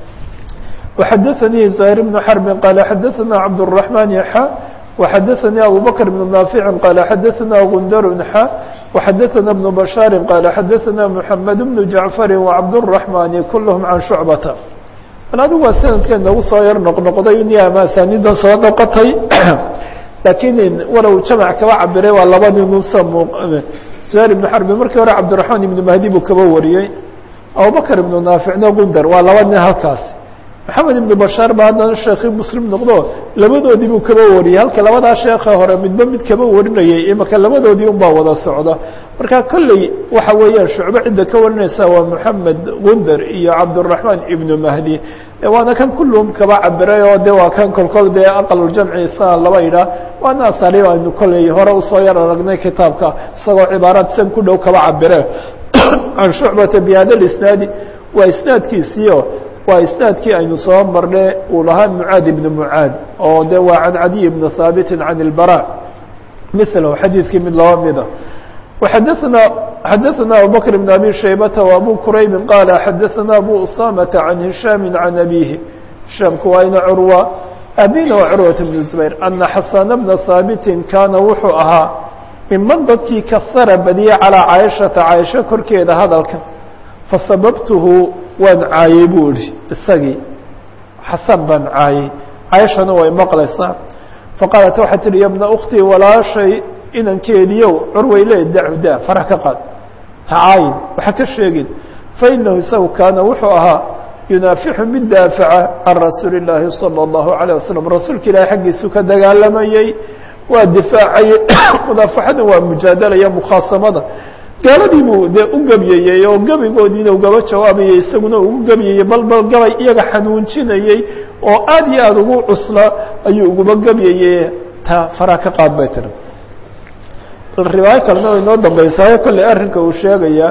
وxadثnي زهير بن حرب qال xadثna cبدالرحمن xا وxadثnي أbو بكر بن نافع qال xadثna غندر xا وxadثna بن بشhاaر qال xadثna محمد بن جعفر وcبدالرحمن كلهم عن شعبة adigu waa snadka nagu soo yar noqnoqday ama asanidan soo noqotay lakiin walow jamع kaba cabiray waa labadii nusa زهير بن حرب markii hore cبدالرحمن بن مهدي buu kaba wariyey abubكر بن نافعna غندر waa laba nin halkaas maxamed ibn bashaar ba haddana sheekii muslim noqdo labadoodii buu kaba wariyey halka labadaa sheekha hore midba mid kaba warinayay imaka labadoodii un baa wada socda marka kolley waxa weeyaan shucbo cidda ka warinaysa waa moxamed gunder iyo cabdالraحmaan ibnu mahdi waana kan kulluhum kaba cabiray oo de waa kan kolkol dee aqaluljamci sa laba idhaah waana asaaliib aynu kolley hore usoo yar aragnay kitaabka isagoo cibaaraad san ku dhow kaba cabire can shucbata bihada isnaadi waa isnaadkiisiio waa isnaadkii aynu soo marne uu lahaa mucaad ibn mucaad oo de waa can cadiy bni haabiti can اlbarا mثlh xadiidkii mid laba mida xadana xadaثna abubakr bn abi shaybata وabu kuraybi qaala xadaثna abu usamata can hishaami can abihi hishaamku waa ina curwa abina waa curwaة bn zubayr ana xasana bna haabiti kaana wuxuu ahaa miman dadkii kasara badiye calىa caaishata caaisho korkeeda hadalka fasababtuhu waan caayey buu ihi isagii xasan baan caayey caaishana way maqlaysaa faqaalat waxay tihi ya bna uktii walaashay inankeediiow curway le dacu da farax ka qaad ha caayin waxa ka sheegin fainahu isagu kaana wuxuu ahaa yunaafixu mid daafaca can rasuuli اllaahi salى اllahu عalيه wasalam rasuulka ilahi xaggiisu ka dagaalamayey waa difaacayey mudaafaxada waa mujaadalaya mukhaasamada gaaladii buu dee u gebyayey oo gebigoodiina ugaba jawaabayay isaguna ugu gebyayey bal bal gabay iyaga xanuunjinayey oo aad iyo aada ugu cusla ayuu uguba gebyayey ta faraa ka qaad bay tiri bal riwaayo kalena way noo dambeysaayo kolley arrinka uu sheegaya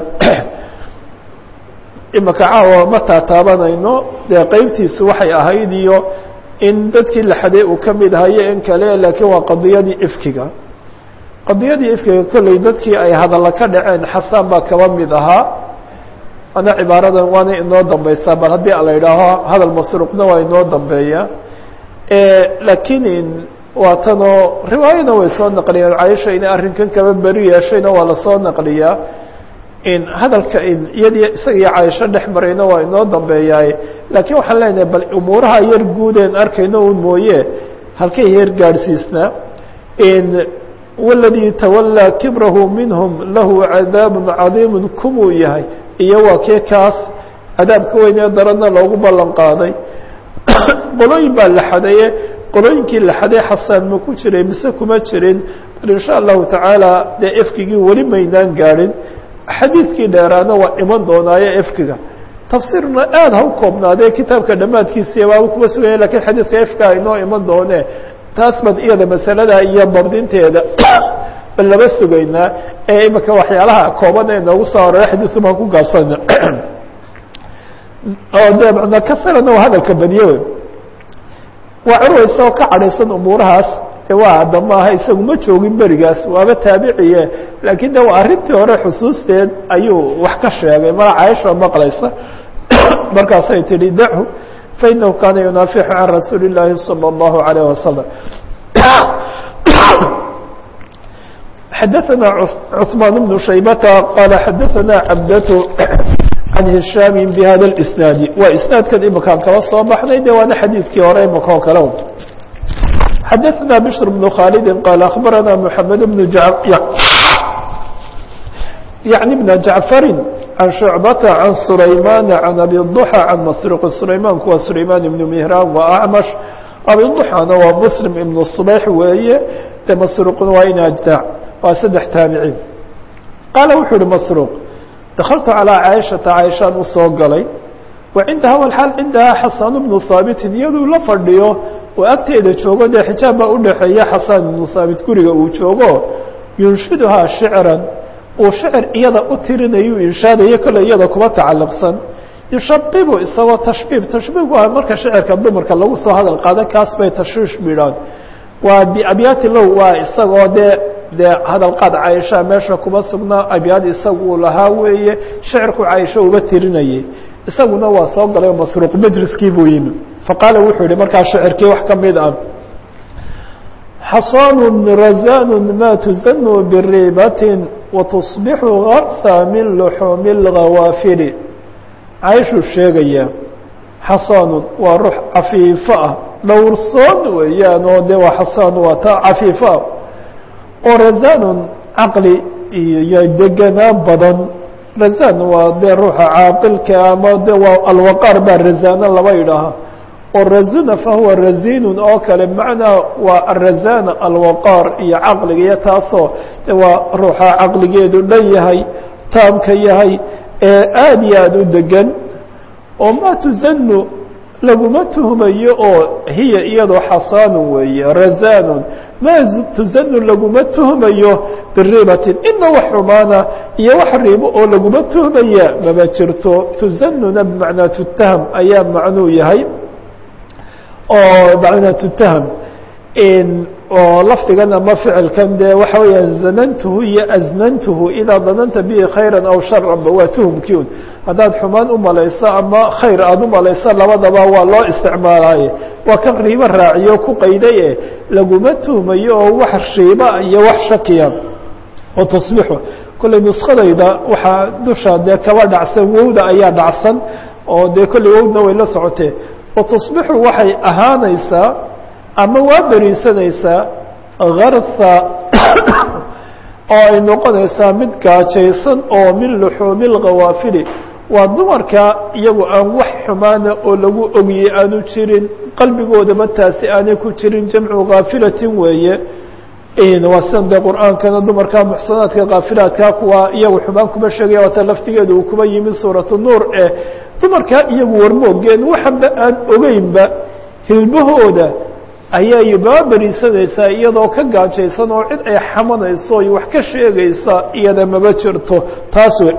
imaka caawa ma taataabanayno dee qeybtiisu waxay ahayd iyo in dadkii la xaday uu ka mid ahayo in kale laakiin waa qadiyadii ifkiga qadiyadii ifkiga kolley dadkii ay hadalla ka dhaceen xasaan baa kaba mid ahaa ana cibaaradan waana inoo dambeysaa bal haddii ala idhaaho hadal masruuqna waa inoo dambeeya laakiin waa tanoo riwaayana way soo naqliyeen cayisha inay arrinkan kaba beri yeeshayna waa lasoo naqliyaa in hadalka in iyadii isaga iyo cayisho dhex marayna waa inoo dambeeyaay laakiin waxaan leenahay bal umuuraha yar guudeen arkayno un mooye halkay heer gaadhsiisnaa waladii tawallaa kibrahu minhum lahu cadaabun cadiimun kumuu yahay iyo waa kee kaas cadaabka weynee daranna loogu ballan qaaday qolooyin baa la xadaye qolooyinkii la xaday xasaan ma ku jiray mise kuma jirin bal insha allahu tacaala dee efkigii weli maynaan gaadhin xadiidkii dheeraana waa iman doonaayo efkiga tafsiirna aada ha u koobnaadee kitaabka dhammaadkiisiiya baaba kuma suganya lakin xadiidka efka inoo iman doone taas baan iyada masalada iyo dabdinteeda bal laba sugaynaa ee imika waxyaalaha kooban ee noogu soo arora xadiidku baan ku gaabsana oo de mana kasirana waa hadalka badiye wey waa curwa isagoo ka cadhaysan umuurahaas de waa hadda maaha isagu ma joogin berigaas waaba taabiciye laakiin de waa arrintii hore xusuusteed ayuu wax ka sheegay mara caaisha maqlaysa markaasay tihi dachu fainahu kaana yunaafixu can rasuuli اllaahi salى اllahu alayh wasalam xadaثana cثmaan bnu shaybata qaala xadaثana cabdatu can hishaami bihada اisnaadi waa isnaadkan imakaan kala soo baxnay de waana xadiidkii hore imaka oo kale xadaثna bشhr بن khاaldi qaal aخbarana mحamed بن yعni بn jaعfari can شhucbata can sulaymana can abi ضuxى can masruq sulaymanku waa sulayman ibn mihraan waa acmash abi ضuxana waa muslim ibn صbayx weeye de masruqna waa in ajdaac waa saddex taabiciin qaala wuxuu uhi masruq dakaltu calىa caaishata caaishaan u soo galay wa cindaha walxaal cindahaa xasan bnu haabitin iyaduu la fadhiyo oo agteeda joogo dee xijaab baa udhaxeeya xasan ibnu haabit guriga uu joogo yunshiduhaa shicran uu shicir iyada u tirinayu inshaadayo kole iyada kuba tacalluqsan yushabibu isagoo tashbiib tashbiibku ah marka shicirka dumarka lagu soo hadal qaada kaas bay tashwiish midhaan waa biabyaati low waa isagoo dee dee hadalqaad caaisha meesha kuma sugnaa abyaad isaguu lahaa weeye shicirku caaisho uba tirinayay isaguna waa soo galay masruuq majliskii buu yimi faqaala wuxuu yihi markaa shicirkii wax ka mid ah xasaanu razanu ma tuzanu biribatin watusbixu garha min luxuumi اlgawaafiri caaishuu sheegaya xasaanun waa ruux cafiifo ah dhowrsoon weeyaan oo de waa xasaan waa ta cafiifo ah oo razanun caqli iyo deganaan badan razan waa dee ruuxa caaqilka ama de waa alwaqaar baa razana laba yidhaaha oo razuna fahuwa razinun oo kale macnaa waa arazana alwaqaar iyo caqliga iyo taasoo de waa ruuxa caqligeedu dhan yahay taamka yahay ee aada iyo aada u degan oo ma tuzanu laguma tuhmayo oo hiya iyadoo xasaanun weeye razanun ma tuzanu laguma tuhmayo biribatin ina wax xumaana iyo wax riibo oo laguma tuhmaya mama jirto tuzanuna bimacnaa tutaham ayaa macnuu yahay oo macnaa tutaham oo lafdigan ama ficilkan dee waxa weeyaan zanantuhu iyo aznantuhu idaa dananta bihi khayra aw sharanba waa tuhumkii un haddaad xumaan u malayso ama khayr aada u malayso labadaba waa loo isticmaalaaye waa kan riibo raaciyo ku qayday e laguma tuhmayo oo wax riiba iyo wax shakiya oo tasbiixu kolley nuskadayda waxaa dusha dee kaba dhacsan wowda ayaa dhacsan oo dee kolley wowdna way la socotee wa tusbixu waxay ahaanaysaa ama waa beriisanaysaa garha oo ay noqonaysaa mid gaajaysan oo min luxuumi lkawaafili waa dumarka iyagu aan wax xumaana oo lagu ogiyey aanu jirin qalbigoodaba taasi aanay ku jirin jamcu kaafilatin weeye waa sidan dee qur-aankana dumarka muxsanaadka kaafilaadka kuwa iyagu xumaan kuma sheegaya waata laftigeeda uu kuma yimi suuratu nuur eh dumarkaa iyagu warmoogeen waxanba aan ogeynba hilbahooda ayay baa beriisanaysaa iyadoo ka gaajaysan oo cid ay xamanayso iyo wax ka sheegaysa iyada maba jirto taas wey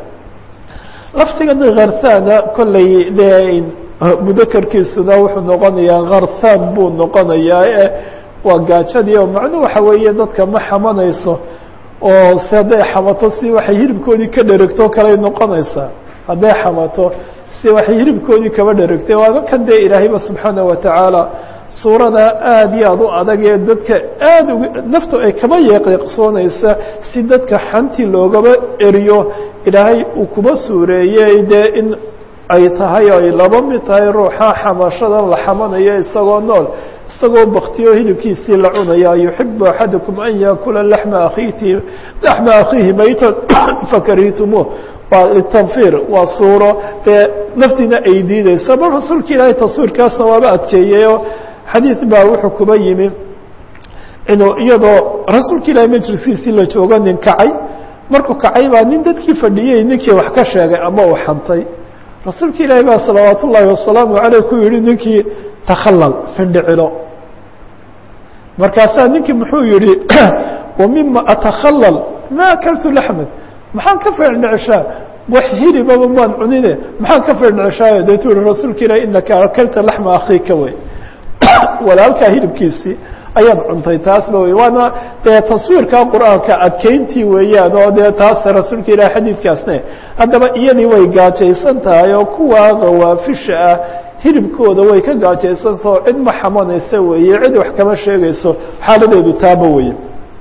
laftigan kharthana kolley dee mudakarkiisuna wuxuu noqonayaa kharthan buu noqonayaa e waa gaajadii oo macnuu waxa weeye dadka ma xamanayso oo si hadday xamato si waxay hilibkoodii ka dheregto kaley noqonaysaa hadday xamato si waxay hilibkoodii kaba dheregtay waaba kan dee ilaahayba subxaana watacaala suurada aada iyo aada u adag ee dadka aada uga naftu ay kaba yeeqeeqsoonaysa si dadka xanti loogaba eriyo ilaahay uu kuba suureeyey dee in ay tahay ay laba mid tahay ruuxa xamashadan la xamanayo isagoo nool isagoo baktiyo hilibkiisii la cunaya yuxibu axadukum an yaakula laxma akhiiti laxma akhiihi maytan fakarihitumuuh waa litanfir waa suuro dee naftiina ay diideyso bal rasuulka ilaahay taswiirkaasna waaba adkeeyeyoo xadiid baa wuxuu kuba yimi inuu iyadoo rasuulka ilaahay majliskiisii la joogo nin kacay markuu kacay baa nin dadkii fadhiyey ninkii wax ka sheegay ama uu xantay rasuulka ilaahay baa salawaat ullaahi wasalaamu caleyh ku yihi ninkii takhallal findhicilo markaasaa ninkii muxuu yihi wa mima atakhallal ma akaltu laxman maxaan ka firdhicshaa wax hilibaba maan cunine maxaan ka firdhicshaayo deetu yihi rasuulka ilahi inaka akalta laxma akhiika wey walaalkaa hilibkiisii ayaad cuntay taasba wey waana dee taswiirka qur-aanka adkeyntii weeyaan oo dee taas rasuulka ilahi xadiidkaasne haddaba iyadii way gaajaysan tahay oo kuwa kawaafisha ah hilibkooda way ka gaajaysantaha oo cid ma xamanaysa weeye cid wax kama sheegayso xaaladeedu taaba weye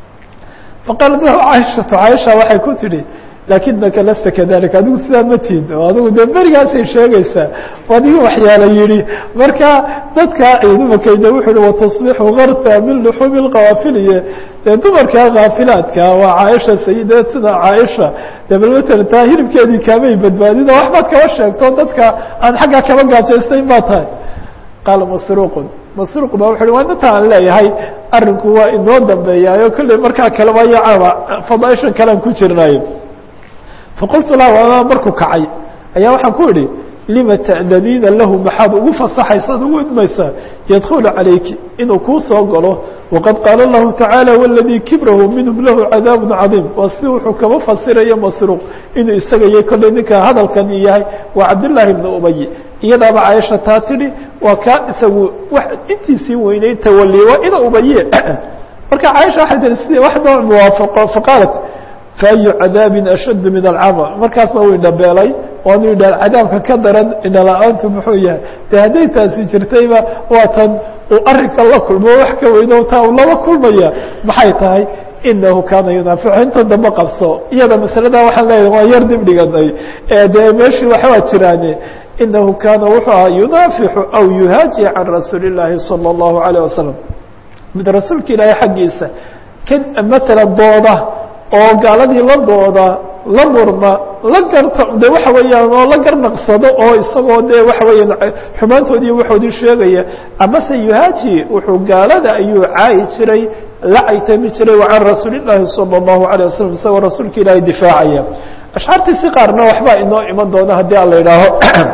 faqaalat lahu caaishatu caaisha waxay ku tidhi lakinaka lasta kadalika adigu sidaa ma tihin oo adigu dee berigaasay sheegaysaa adiga waxyaala yihi marka dadka dumarkayda wuxu uhi watasbixu karta min luxuumi lkawaafiliye dee dumarka kaafilaadka waa caaisha sayidatina caaisha dee bal matala taa hilibkeedii kaamay badbaadin oo waxbaad kaba sheegto dadka aan xaggaa kaba gaajaystayn baa tahay qaala masruuqun masruuq ba wuxu uhi waa inta aan leeyahay arinku waa inoo dambeeyaayo kolley markaa kaleba yacaaba fadaaishan kalean ku jirnayo faqultu lah waama markuu kacay ayaa waxaan ku idhi lima ta'daniina lahu maxaad ugu fasaxaysaad ugu idmaysaa yadkulu calayki inuu kuu soo galo waqad qaala lahu tacaala waladii kibrahu minhum lahu cadaabu cadiim waa si wuxuu kaba fasirayo masruuq inuu isaga iyo kolley ninka hadalkani yahay waa cabdillaahi bni ubay iyadaaba caaisha taa tidhi waa kaa isagu wax intiisii weyneyd tawali waa ina ubaye marka caaisha waxay tihi si wax noo muwaafaqo faqaalat faأyu cadaabi ashad min alcama markaasna uu indhabeelay waanu idha cadaabka ka daran indhala-aantu muxuu yahay de hadday taasi jirtayba waa tan uu arrinka la kulmo wax ka weyno taa uu laba kulmaya maxay tahay inahu kaana yunaaficu inta dambe qabso iyada masalada waxaan leeyahay waa yar dib dhiganay dee meeshii waxbaa jiraane inahu kaana wuxuu ahaa yunaafixu aw yuhaaji can rasuuli اllaahi salى اllahu alayه wasalam mid rasuulka ilaahay xaggiisa kan matala dooda oo gaaladii la dooda la murma la garta de waxa weeyaan oo la garnaqsado oo isagoo de waxa weeyaan xumaantoodii waxoodii sheegaya amase yuhaaji wuxuu gaalada ayuu caayi jiray la caytami jiray wa can rasuuli llaahi salى اllahu alيه wasalam isagoo rasuulka ilaahay difaacaya ashcaartiisi qaarna waxbaa inoo iman doona haddii aan la idhaaho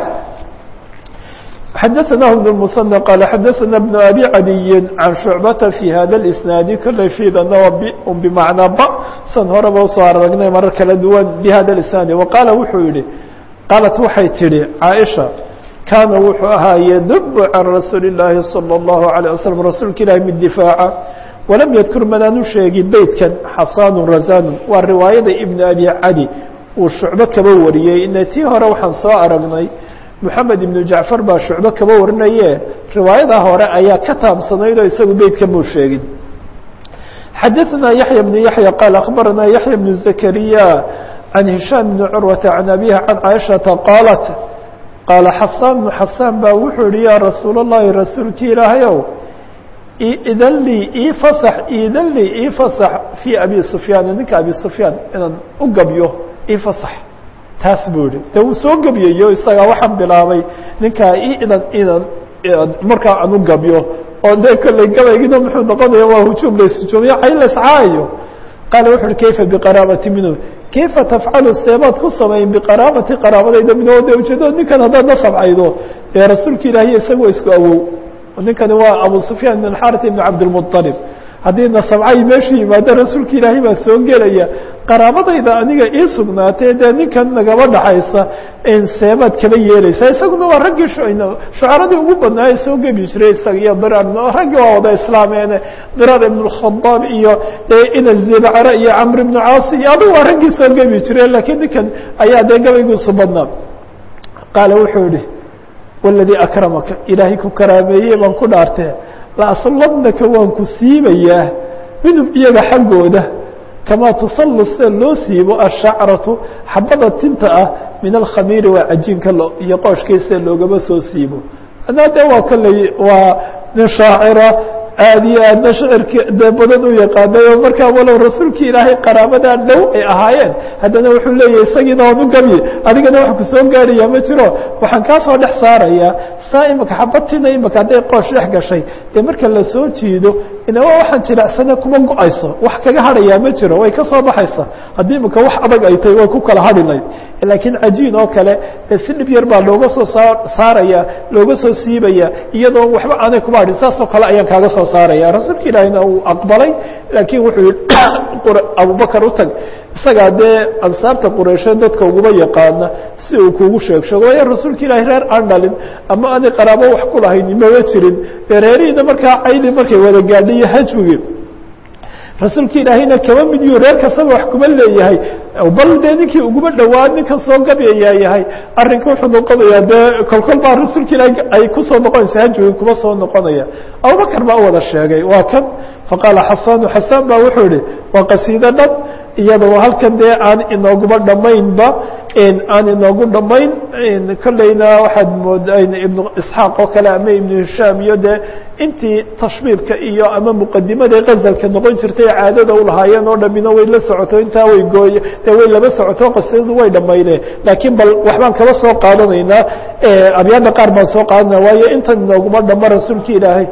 xadaثna بن المثنى qال xadaثna بن أbي عadiyi عan شhuعبةa في hada الإسناaد kolley fiidana waa bmacnaa b san horeba usoo aragnay marar kala duwan bhada الإسناaد وaqaala wuxuu yihi qaalat waxay tihi caaئشha kaana wuxuu ahaa ydb can rasuuli الlaahi صلى الlaه عليه وsلم rasuulka ilahi mid difaaca walam ydkur manaanu sheegi beytkan xasaan razan waa riwaayada iبn أbي cadi uu shucbo kaba wariyey ina tii hore waxaan soo aragnay moxamed ibnu jacfar baa shucbo kaba warinaye riwaayada hore ayaa ka taabsanayd oo isagu beytka muu sheegin xadaثna yaحya بن yaحya qaal akhbarana yaحya بن zakariya can hishaam bni curwata can abiha can caaishaةa qaalat qaala xasaan bnu xasaan baa wuxuu yihi yaa rasuul الlahi rasuulki ilaahayow idan lii ii fasax idan lii ii fasax fii abi sufyaan ninka abi sufyaan inaan u gabyo ii fasax taas buu yihi de wuu soo gebyayo isagaa waxaan bilaabay ninkaa i idan idan markaa aan u gabyo oo de kolley gabaygina muxuu noqonaya waa hujuum laishujuumiyo cay laiscaayo qaala wuxu uhi kayfa biqaraabati minhu kayfa tafcalu seebaad ku samayn biqaraabati qaraabadayda minhu o de ujeedada ninkan haddaad la sabcaydo dee rasuulka ilaahiy isaga waa isku awow ninkani waa abu sufyaan ibn xarit ibn cabdilmuطalib haddii nasabcay meeshu yimaado rasuulka ilaahay baa soo gelaya qaraabadayda aniga ii sugnaatee dee ninkan nagaba dhaxaysa seebaad kaba yeelaysaa isaguna waa raggii shucaradii ugu badnaaye soo gebi jiray isaga iyo dirar raggii waa wada islaameene dirar ibn اkhadaab iyo ina zibcre iyo camr ibnu caasi iyo adigu waa raggii soo gebi jiray lakiin ninkan ayaa dee gabaygiisu badnaa qaala wuxuu yihi waladii akramaka ilaahay ku karaameeyey baan ku dhaartee laaslabnaka waan ku siibayaa minhum iyaga xaggooda kamaa tusallu sida loo siibo ashacratu xabada tinta ah min alkhamiiri waa cajiinka iyo qooshkii sida loogaba soo siibo anaa de waa kolley waa nin shaacira aada iyo aadna shicirki dee badan u yaqaanay oo markaa walow rasuulkii ilaahay qaraabadaa dhow ay ahaayeen haddana wuxuu leeyahay isagiina waan u gamye adigana wax kusoo gaaraya ma jiro waxaan kaa soo dhex saarayaa saa imika xabatina imika hadday qoosh dhex gashay dee marka lasoo jiido inaba waxaan jiracsana kuma go-ayso wax kaga hadhayaa ma jiro way ka soo baxaysa haddii imika wax adag ay tahay way ku kala hadhi layd laakiin cajiin oo kale dee si dhib yar baa looga soo saa saaraya looga soo siibaya iyadoo waxba aanay kuma hadhin saasoo kale ayaan kaaga soo saaraya rasuulka ilaahina uu aqbalay laakiin wuxuu yihi abubakar u tag isagaa dee ansaabta qureysheed dadka uguma yaqaana si uu kugu sheeg sheego waayo rasuulka ilaahi reer aan dhalin ama aanay qaraabo wax ku lahayn mama jirin dee reerihiina markaa cayli markay wada gaadhay iyo hajwigi rasuulka ilaahayna kama mid yu reer kastaba wax kuma leeyahay bal dee ninkii uguma dhowaa ninkan soo gabayaa yahay arrinka wuxuu noqonayaa dee kolkol baa rasuulka ilaahay ay kusoo noqonaysa hajwigi kuma soo noqonaya abubakar baa u wada sheegay waa kan faqaala xasanu xasaan baa wuxuu yihi waa qasiido dhan iyadoo halkan dee aan inooguma dhamaynba aan inoogu dhamayn kolleyna waxaad moodaa ibnu isxaaq oo kale ama ibnu hishaam iyo dee intii tashbiibka iyo ama muqadimadii gazalka noqon jirtay caadada ulahaayeen oo dhamina way la socoto intaa way gooye dee way laba socoto qasidadu way dhamayneen laakiin bal waxbaan kaba soo qaadanaynaa abyaada qaar baan soo qaadanaya waayo intan inooguma dhamo rasuulka ilaahay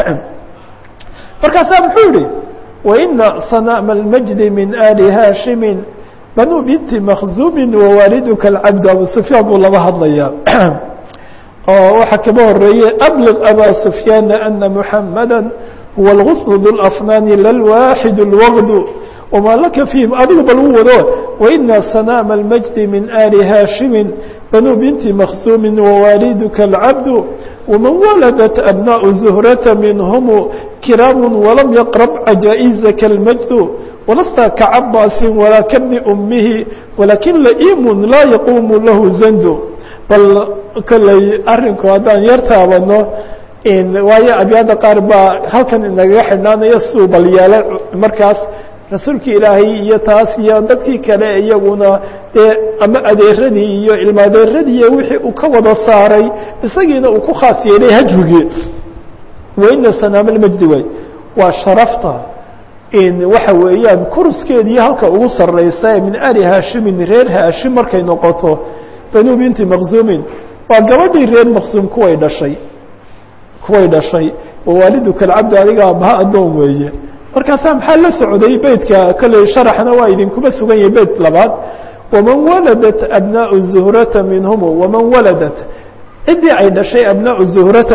markaasaa muxuu yihi waina sanama اlmajdi min ali haashimi banu binti makzumi wawaalidka اlcabd abu sufyaan buu laba hadlaya oo waxaa kaba horeeyey abliq aba sufyaana ana muxamada huwa اlغusl du lafnaani lalwaaxid اlwaqd wma laka fiihim adigu bal u wado waina sanama اlmajdi min ali haashimi banu binti makzumi wawaalidka اlcabd wman waladat abnaء zuhrata minhm kiraam walam yaqrab cajaaئizaka اlmajdu walasta kacabaasi walaa kabni umihi walakin laimun laa yaquumu lahu zandu bal kolley arinku haddaan yar taabano waayo abyaada qaar baa halkan inagaga xidhnaanayo suu bal yeela markaas rasuulki ilaahay iyo taas iyo dadkii kale iyaguna dee ama adeeradii iyo ilma adeeradii wixii uu ka wada saaray isagiina uu ku khaas yeelay hajwigii waina sanaama lmajdi way waa sharafta waxa weeyaan kuruskeedii halka ugu sareysa min ali haashimin reer haashim markay noqoto banu binti makzumin waa gabadhii reer maksuum kuway dhashay kuway dhashay wawaaliduka alcabdi adiga abaha addoon weeye markaasaa maxaa la socday beytka kolley sharaxna waa idinkuma sugan yahay beyt labaad waman waladat abnaau zuhrata minhum waman waladat ciddii ay dhashay abnaau zuhrata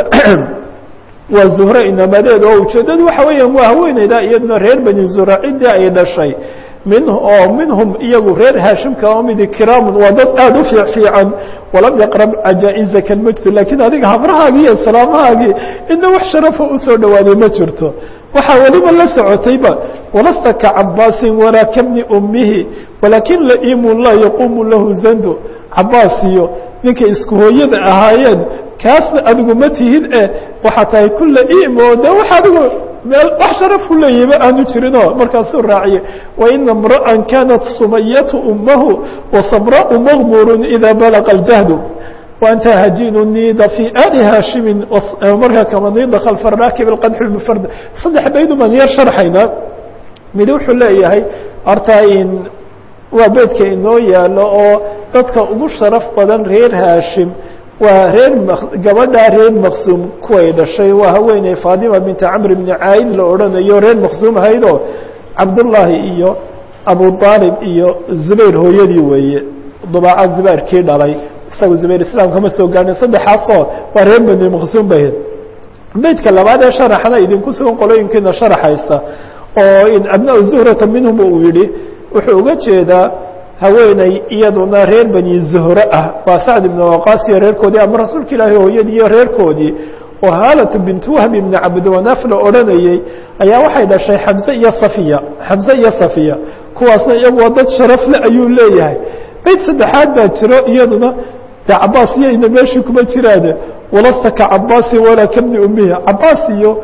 waa zuhre inamadeed oo ujeedadu waxa weeyaan waa haweeneyda iyaduna reer bani zuhra ciddii ay dhashay min oo minhum iyagu reer haashimka oo midi kiraamun waa dad aada u fiic fiican walam yaqrab cajaa-izaka lmajdu laakiin adiga habrahaagii iyo salaamahaagii ina wax sharafa usoo dhawaaday ma jirto waxaa weliba la socotayba walasta ka cabaasin walaa kabni umihi walaakin laimun laa yaquumu lahu zando cabaas iyo ninkay isku hooyada ahaayeen kaasna adigu ma tihid e waxaa tahay kula imo de wax adigu meel wax sharaf ku leeyahiba aanu jirinoo markaasuu raaciye waina mra'an kanat sumayatu umahu wasamra'u maqmurun ida balaqa اljahdu وأnت hajin nida في ali haashimi markaa kama nida khalfa raakib اqadx mfard saddex baydu baan yar sharxaynaa mid wuxuu leeyahay horta in waa beydka inoo yaalo oo dadka ugu sharaf badan reer haashim waa reer gabadha reer maqsuum kuway dhashay waa haweeney fatima binta camr bni caid la odhanayo reer maqsuum ahaydoo cabdullaahi iyo abu aalib iyo zubayr hooyadii weeye dubaaca zubayrkii dhalay isaga zubayr islaam kama soo gaarhin saddexaasoo waa reer bani maqsuum bay beydka labaad ee sharaxna idinku sugan qolooyinkiina sharaxaysa oo in abnaa zuhrata minhum uu yihi wuxuu uga jeedaa haweeney iyaduna reer bani zuhre ah waa sacd ibn waqaas iyo reerkoodii ama rasuulka ilaahi hooyadii iyo reerkoodii oo haalatu bint wahb ibni cabdiwanaaf la odhanayey ayaa waxay dhashay xamse iyo safiya xamse iyo safiya kuwaasna iyagu waa dad sharafle ayuu leeyahay beyd saddexaad baa jiro iyaduna de cabaas iyoyna meeshii kuma jiraane walasta ka cabaasin walaa kabni umihi cabaas iyo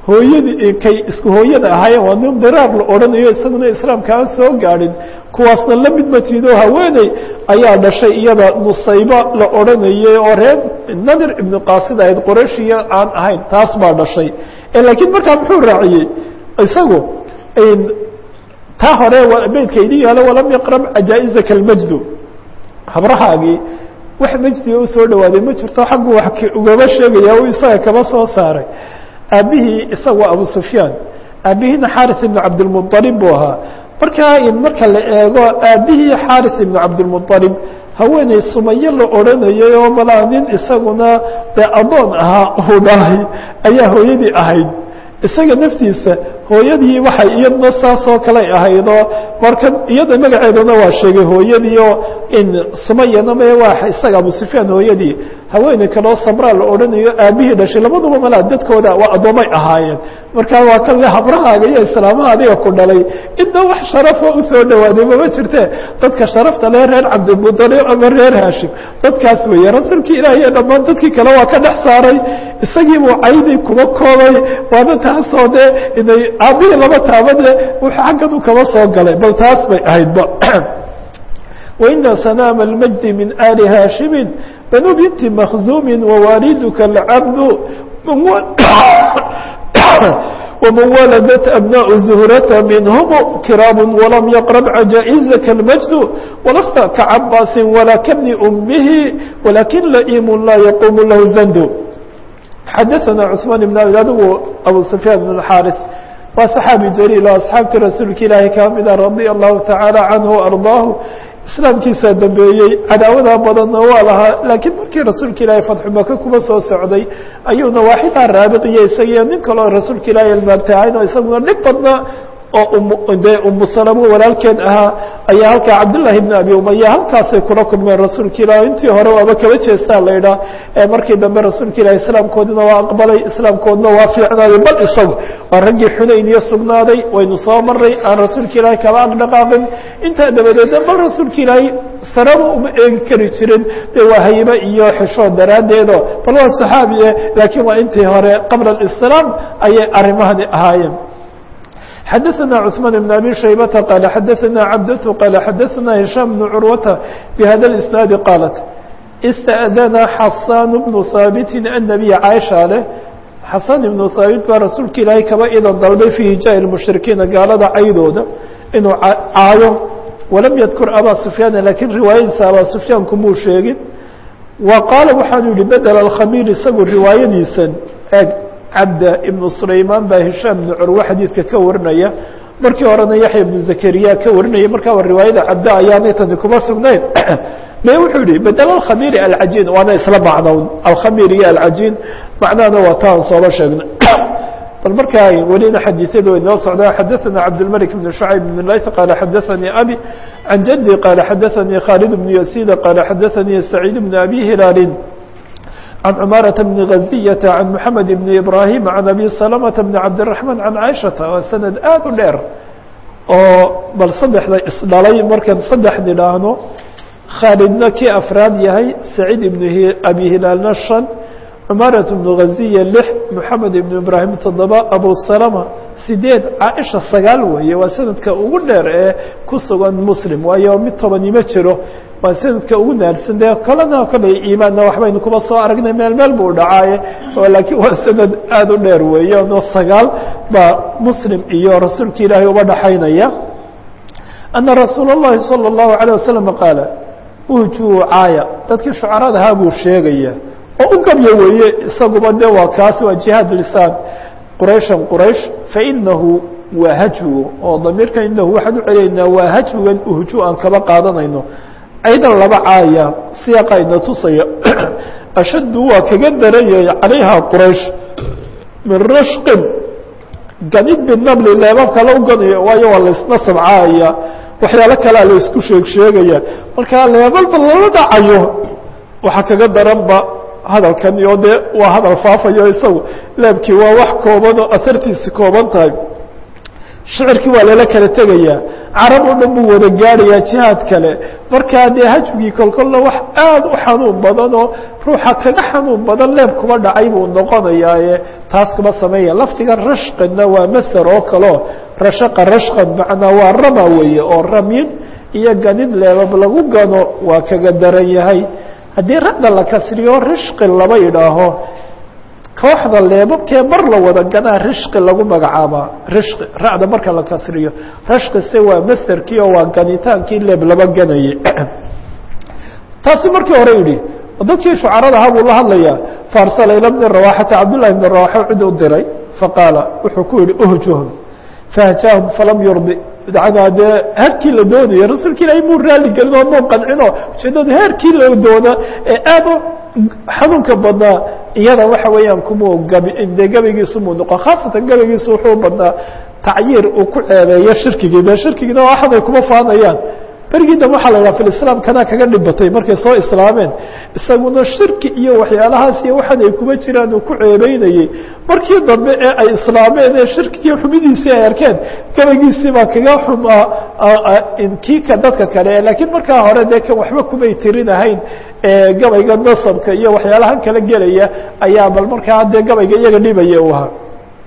hooyadii kay isku hooyada ahaayeen waa nin diraar la odhanayo isaguna islaamka aan soo gaadhin kuwaasna la mid matiido haweeney ayaa dhashay iyada nusayba la odhanayay oo reer nadir ibnu qaasid ahayd qorashiya aan ahayn taas baa dhashay laakiin markaa muxuu raaciyey isagu taa hore beydka idin yaalo walam yaqrab cajaa-izaka almajdu habrahaagii wax majdiga u soo dhawaaday ma jirto xaggu wax ugaba sheegaya u isaga kaba soo saaray aabihii isagu abu sufyaan aabihiina xaris ibnu cabdilmualib buu ahaa markaa marka la eego aabihii xaris ibnu cabdilmualib haweeney sumaye la odhanayay oo malaa nin isaguna dee addoon ahaa uu dhalay ayaa hooyadii ahayd isaga naftiisa hooyadii waxay iyadna saasoo kaley ahaydoo marka iyada magaceedana waa sheegay hooyadii oo in sumayana me waa isaga abu sufyaan hooyadii haweeney kaleo sabraa la odhanayo aabihii dhashay labaduba malaa dadkooda waa addoomay ahaayeen markaa waa kan le habrahaaga iyo islaamaha adiga ku dhalay inna wax sharafo usoo dhawaaday mama jirte dadka sharafta le reer cabdilmutalib ama reer haashim dadkaas weeye rasuulkii ilaahiy dhammaan dadkii kale waa ka dhex saaray isagiibuu caydi kuba koobay waana taasoo de inay aabihii laba taabade wuxuu xagganu kaba soo galay bal taas bay ahaydba waina sanaama almajdi min ali haashimin banu binti makhzuumin wawaalidka alcabdu ومن ولدت أبناء زهرة منهم كرام ولم يقرب عجائزك المجد ولست كعباس ولا كابن أمه ولكن لئيم لا يقوم له زند حدثنا عثمان بن أبي أبو سفيان بن الحارث وصحابي جليل وأصحابة رسولك إلهي كاملا رضي الله تعالى عنه وأرضاه islaamkiisaa dambeeyey cadaawadaa badanna waa lahaa laakiin markii rasuulka ilaahay fatxu maka kuma soo socday ayuuna waaxidaa raabiqiya isagiyo nin kaleo rasuulka ilaahay almaabtahayn oo isaguna dhib badna oo dee umu salamo walaalkeed ahaa ayaa halkaa cabdullaahi bni abi umaya halkaasay kula kulmeen rasuulka ilaah intii hore waaba kaba jeestaa la idhaa ee markii dambe rasuulka ilahi islaamkoodina waa aqbalay islaamkoodna waa fiicnaaday bal isagu waa raggii xunayn iyo sugnaaday waynu soo maray aan rasuulka ilaahi kaba aqdhaqaaqin intaa dabadeedna bal rasuulka ilaahi saraba uma eegi kari jirin dee waa haybe iyo xishood daraaddeedo bal waa saxaabiye laakiin waa intii hore qabla alislaam ayay arrimahani ahaayeen xdثna cثمان بن أbي شhيبة qال xdثna cبdة qال xdثna هiشام بن cروة بhda الإسناaد qالت اsتأdna xasاn بن ثاaبت النبي cاشha leh xasاn بن ثاaبت baa rasuulka ilaahay kaba idan dalbay في hijاء المشhrikiina gaalada caydooda inuu caayo وalam ydkr abا سفyاn lakiin riwaayadiisa abا سفyاan kumuu sheegin wa qaala waxaanu yihi bedel الkhamيr isagu riwaayadiisan eg cabda ibnu sulaymaan baa hishaam ibnu curwe xadiidka ka warinaya markii horena yaxya ibnu zakariya ka warinaya markaa riwaayada cabda ayaanay tani kuma sugnayn me wuxuu yihi bedel alkhamiiri alcajiin waana isla macnown alkhamiir iyo alcajiin macnahana waa taan sooba sheegna bal markaa welina xadiiثyadu way noo socdaa xadaثana cabdالmلك بن شhعيب بن layث qال xadaثnii abي عan jadي qال xadaثnii khالد بن يسيد qال xadaثnii سacيid بن أbي هilaal عن cماaرة بن غزية عن محمد بن إبراهيم عن أبي سلمة بن عبدالرحمن عن عائشhaةa waa سند aad u dheer oo bal saddexda isdhalay markaan saddex nidhaahno khaalidna kii afraad yahay سacيid بن أbي hilaalna شhan cماaرة بن غزية لح محamed بن إبراهيم toddoba أبو سلمة sideed caaisha sagaal weeye waa sanadka ugu dheer ee ku sugan muslim waayo mid tobanimo jiro waa sanadka ugu naarsan dee kalena kale iimaanna waxbaynu kuba soo aragnay meel meel buu dhacaaye laakiin waa sanad aada u dheer weeye no sagaal baa muslim iyo rasuulka ilaahay uba dhaxaynaya ana rasuul الlahi salى الlahu عalيه wasalam qaala uhjuu caaya dadkii shucarada ahaa buu sheegaya oo u gabyo weeye isaguba de waa kaasi waa jihaad lisaan qurayshan quraysh fainahu waa hajwigu oo damiirka inahu waxaan u celaynaa waa hajwigan uhju aan kaba qaadanayno aydan laba caaya siyaaqa ina tusaya ashaddu waa kaga daranyay calayha quraysh min rashqin ganid binabli leebabka la u ganayo waayo waa laysna sabcaaya waxyaalo kalea la isku sheeg sheegaya marka leebalba lala dhacayo waxaa kaga daranba hadalkan iyo dee waa hadal faafayo isagu leebkii waa wax kooban oo asartiisi kooban tahay shicirkii waa lala kala tegayaa carab oo dhan buu wada gaadhayaa jihaad kale markaa dee hajwigii kolkolna wax aada u xanuun badan oo ruuxa kaga xanuun badan leeb kuba dhacay buu noqonayaaye taas kuma sameeya lafdiga rashqinna waa masder oo kaleo rashaqa rashqan macnaa waa rama weeye oo ramyin iyo ganid leebab lagu gano waa kaga daran yahay haddii ra'da la kasriyo rishqi lama yidhaaho kooxda leebabkee mar la wada ganaa rishqi lagu magacaabaa rishqi ra'da marka la kasriyo rashqise waa masderkii oo waa ganitaankii leeb laba ganayay taasi markii hore yidhi dadkii shucarada ahaa buu la hadlayaa faarsala ila bni rawaxata cabdullahi bni rawaxa cid u diray faqaala wuxuu ku yihi uhjuhum fahjaahum falam yurdi dacnaa dee heerkii la doonaya rasuulka ilaahay muu raali gelin oo muu qancino ujeedada heerkii la doona ee aad u xanuunka badnaa iyada waxa weeyaan kumuu gabi dee gabaygiisu muu noqon khaasatan gabaygiisu wuxuu badnaa tacyiir uu ku ceebeeyo shirkigii dee shirkigiina waxan ay kuma faanayaan berigii dambe waxaa la yidhaha filislaam kanaa kaga dhibatay markay soo islaameen isaguna shirki iyo waxyaalahaas iyo waxan ay kuma jiraan uu ku ceebeynayey markii dambe ee ay islaameen ee shirkigii xumidiisii ay arkeen gabaygiisii baa kaga xumaa kiika dadka kale laakiin markaa hore dee kan waxba kumay tirinahayn gabayga nasabka iyo waxyaalahan kala gelaya ayaa bal markaa dee gabayga iyaga dhibaya u ahaa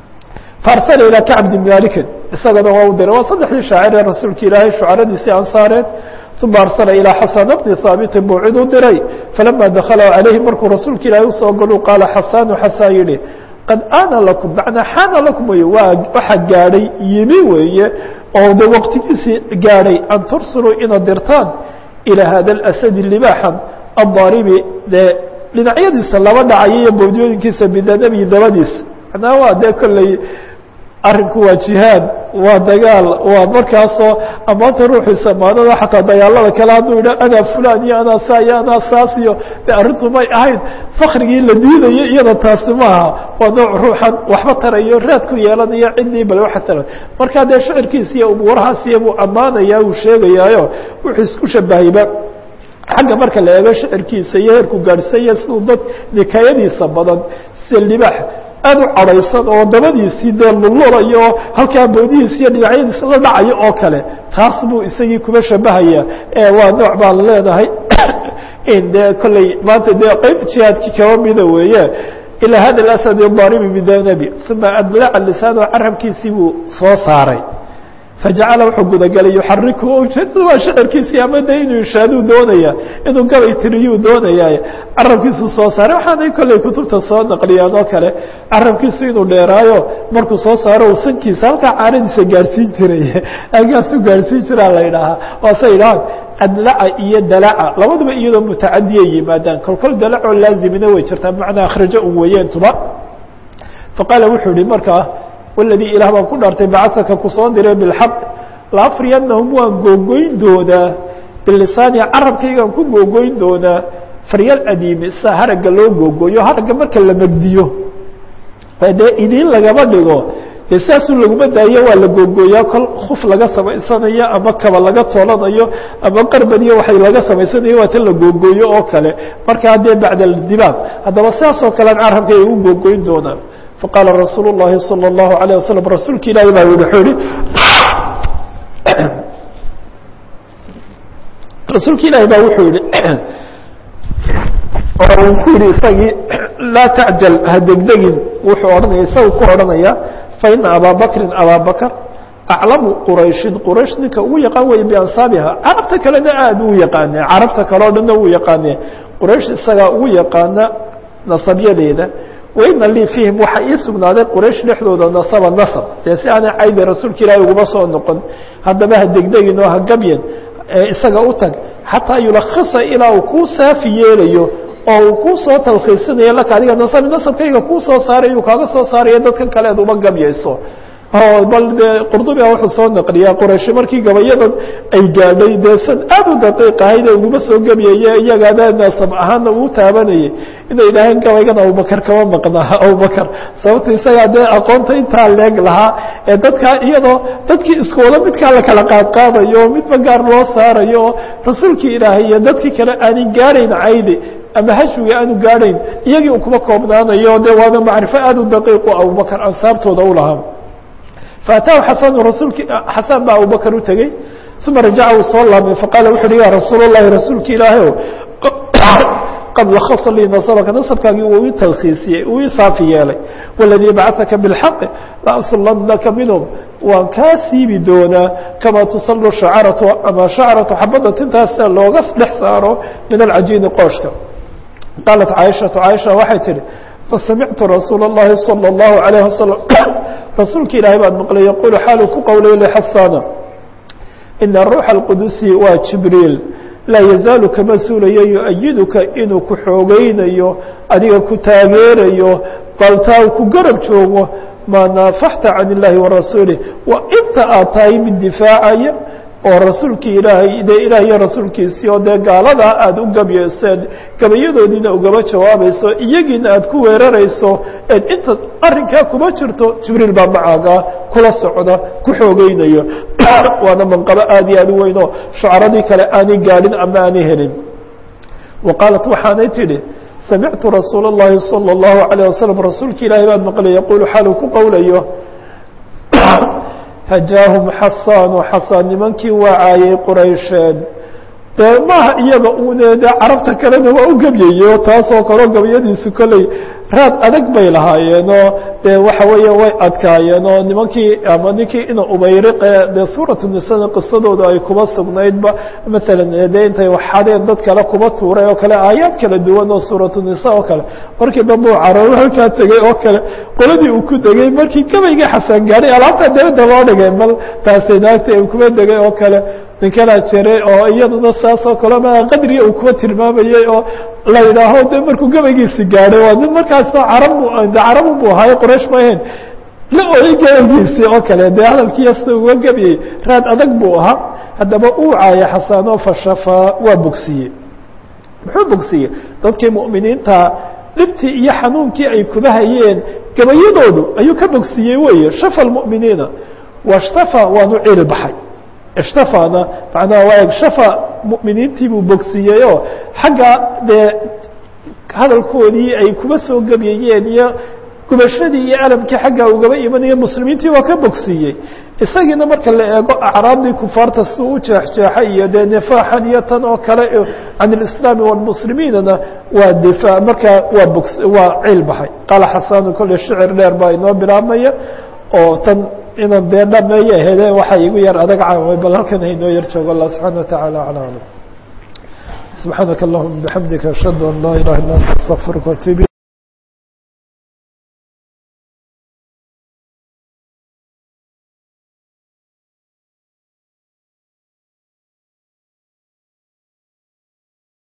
faarsala ilaa kacb bn malikin isagana waa u diray waa saddexdii shaacir ee rasuulka ilaahay shucaradiisii ansaareed uma arsala ilaa xasana bni haabitin buu cid u diray falama dakala calayhi markuu rasuulka ilaahay usoo galu qaala xasanu xasan yihi qad ana lakum macnaa xaana lakum wey waa waxa gaadhay yimi weeye oo de waqtigiisii gaadhay an tursiluu inaad dirtaan ilaa hada اlasadi libaaxan addaaribi dee dhinacyadiisa laba dhacaya iyo bowdiyooyinkiisa bidanabi dabadiisa macnaa waa dee kolley arrinku waa jihaad waa dagaal waa markaasoo amaanta ruuxiisa maanada xataa dagaalada kale hadduu yidha anaa fulan iyo anaa saa iyo anaa saas iyo de arrintu may ahayn fakrigii la diidayo iyada taasi maaha waa nooc ruuxan waxba tarayo raad ku yeelanayo ciddii bale waxa tara markaa dee shicirkiisa iyo umuurahaasiyo buu ammaanaya uu sheegayaayo wuxuu isku shabahayba xagga marka la eego shicirkiisa iyo heerku gaadhsanya siduu dad nikaayadiisa badan sida libaax aad u cadhaysan oo dabadiisii dee lullulayo halkaa boodihiis iyo dhinacyadiis la dhacayo oo kale taas buu isagii kuma shabahaya waa nooc baan leenahay in dee kolley maanta dee qeyb jihaadkii kaba mida weeye ilaa hada asad daaribi bidanabi uma adlaca lisaano carabkiisii buu soo saaray fajacala wuxuu gudagalay yuxariku ujeedada waa shicirkiisii ama de inuu ishaaduu doonaya inuu gabay tiriyuu doonaya carabkiisuu soo saaray waxaanay kolley kutubta soo naqliyaan oo kale carabkiisu inuu dheeraayo markuu soo saaro uu sankiisa halkaa caanadiisa gaadhsiin jiray halkaasuu gaadhsiin jiraa la idhaahaa waase idhahaan adlaca iyo dalaca labaduba iyadoo mutacadiyay yimaadaan kolkol dalacoo laazimina way jirtaa bimacnaa akhrajo un weeyeentuba faqaala wuxuu yihi markaa waladii ilaah baan ku dhaartay bacasaka kusoo diray bilxaq laafriyanahum waan googoyn doonaa bilisaani carabkaygaan ku googoyn doonaa faryal adiimi sida haragga loo googooyo haragga marka la megdiyo dee idiin lagama dhigo dee saasuu laguma daayo waa la googooyaa kol kuf laga samaysanayo ama kaba laga toolanayo ama qarbad iyo waxay laga samaysanayo waa tan la googooyo oo kale markaa dee bacda dibaaq haddaba sidaasoo kalean carabka ay u googoyn doonaan faqaala rasuul الlahi salى الlahu عalيه waslm rasuulka ilahi baa wuxuu yihi rasuulka ilaahi baa wuxuu yihi oo uu ku yihi isagii laa tacjal ha degdegin wuxuu odhanaya isaga ku odhanaya faina abaa bakrin abaa bakr aclamu qurayshin quraysh ninka ugu yaqaan weye biansaabiha carabta kalena aad u yaqaane carabta kale o dhanna uu yaqaane quraysh isagaa ugu yaqaana nasabyadeeda waina lii fiihim waxaa ii sugnaaday quraysh dhexdooda nasaba nasab dee si aanay caydi rasuulka ilaahi uguma soo noqon haddaba ha degdegin oo ha gabyan isaga u tag xataa yulakisa ilaa uu kuu saafi yeelayo oo uu kuu soo talkhiisinayo laka adiga nasabi nasabkayga kuu soo saaray uu kaaga soo saarayo dadkan kale ad uma gabyayso bal dee qurdubi a wuxuu soo naqliyaa qurayshi markii gabayadan ay gaadhay dee san aad u daqiiq ahayd ee uguma soo gebyaye iyagaana naasab ahaana uu taabanayay inay idhaaheen gabaygan abubakar kama maqnaa abubakar sababto isagaa dee aqoonta intaa leeg lahaa ee dadkaa iyadoo dadkii isku wada midkaa la kala qaadqaadayo oo midba gaar loo saarayo oo rasuulkii ilaahay iyo dadkii kale aanay gaarayn caydi ama hashwiga aanu gaadhayn iyagii u kuma koobnaanayo dee waana macrifo aad u daqiiqu abubakar ansaabtooda u lahaa faataahu xasanu rasuulki xasan baa abubakr u tegey uma rajaca uu soo laabmay faqaala wuxu uhi ya rasuul اllahi rasuulki ilaahay o qad lakasa lii nasabka nasabkaagii uu ii talkhiisiyey uu ii saafi yeelay waladii bacثaka biاlxaqi laaslanaka minhum waan kaa siibi doonaa kamaa tusalu shacaratu ama shacaratu xabadda tintaasa looga dhex saaro min alcajiini qooshka qaalat caaishatu caaisha waxay tihi fasamictu rasuula اllahi salى اllahu عalayه wasalam rasuulka ilaahay baan maqlay yaqulu xaaluu ku qowlay lxasana ina ruuxa اlqudusi waa jibriil laa yazaalu kama suulayo yu-ayiduka inuu ku xoogeynayo adiga ku taageerayo baltaa ku garab joogo maa naafaxta can illaahi wa rasuulih waa inta aad tahay mid difaacaya oo rasuulkii ilaahay dee ilaah iyo rasuulkiisii oo dee gaaladaa aada u gabyeyseed gabayadoodiina ugaba jawaabayso iyagiina aada ku weerarayso eed inta arrinkaa kuma jirto jibriil baa macaagaa kula socda ku xoogeynayo waana manqabo aada iyo aada u weyn oo shucaradii kale aanay gaadhin ama aanay helin wa qaalat waxaanay tidhi samictu rasuula اllahi salى اllahu عalيه wasalam rasuulka ilaahay baan maqlay yaquulu xaaluu ku qowlayo hajaahum xasaanu xasaan nimankii waacaayey quraysheed dee maaha iyaga une dee carabta kalena waa u gebyayo taasoo kaleo gabayadiisu kolley raad adag bay lahaayeenoo dee waxa weeye way adkaayeenoo nimankii ama ninkii ina ubayriqe dee suuratu nisana qisadooda ay kuba sugnaydba maalan dee intay waxadeen dad kale kuba tuuray oo kale aayaad kala duwan oo suuratu nisa oo kale markii dambe uu cararo halkaa tegey oo kale qoladii uu ku degey markii gabaygii xasaan gaadhay alaabta dabadda loo dhigay bal taasay naagta uu kuba degay oo kale ninkanaa jiray oo iyaduna saas oo kale ma qadriga uu kuba tilmaamayey oo la yidhaaho de markuu gabaygiisi gaadhay waa nin markaasna carab de carabu bu ahaaye qoraysh ma ahayn la ooyey gabaygiisii oo kale dee hadalkiiya sida uga gabyey raad adag buu ahaa haddaba uu caaya xasaano fashafaa waa bogsiye muxuu bogsiye dadkii mu'miniinta dhibtii iyo xanuunkii ay kuba hayeen gabayadoodu ayuu ka bogsiyey weeye shafa lmu'miniina washtafaa waanu cili baxay ishtafana macnaha waa shafa mu'miniintii buu bogsiiyey oo xagga dee hadalkoodii ay kuba soo gebyayeen iyo gubashadii iyo alamkii xaggaa ugaba imanaya muslimiintii waa ka bogsiiyey isagiina marka la eego acraabdii kufaarta siduu u jeexjeexay iyo dee nifaaxan iyo tan oo kale can ilislaami walmuslimiinana waa difaa markaa waa bogs waa ciil baxay qaala xasanu kolle shicir dheer baa inoo bilaabmaya oo tan inaan dee dhameeye ahede waxaa igu yar adag caaway bal halkan haynoo yar joogo allah subxana watacaala acla aclam subxaanaka allahuma bixamdika ashhadu an laa ilaha illa anta astaqfiruka watuub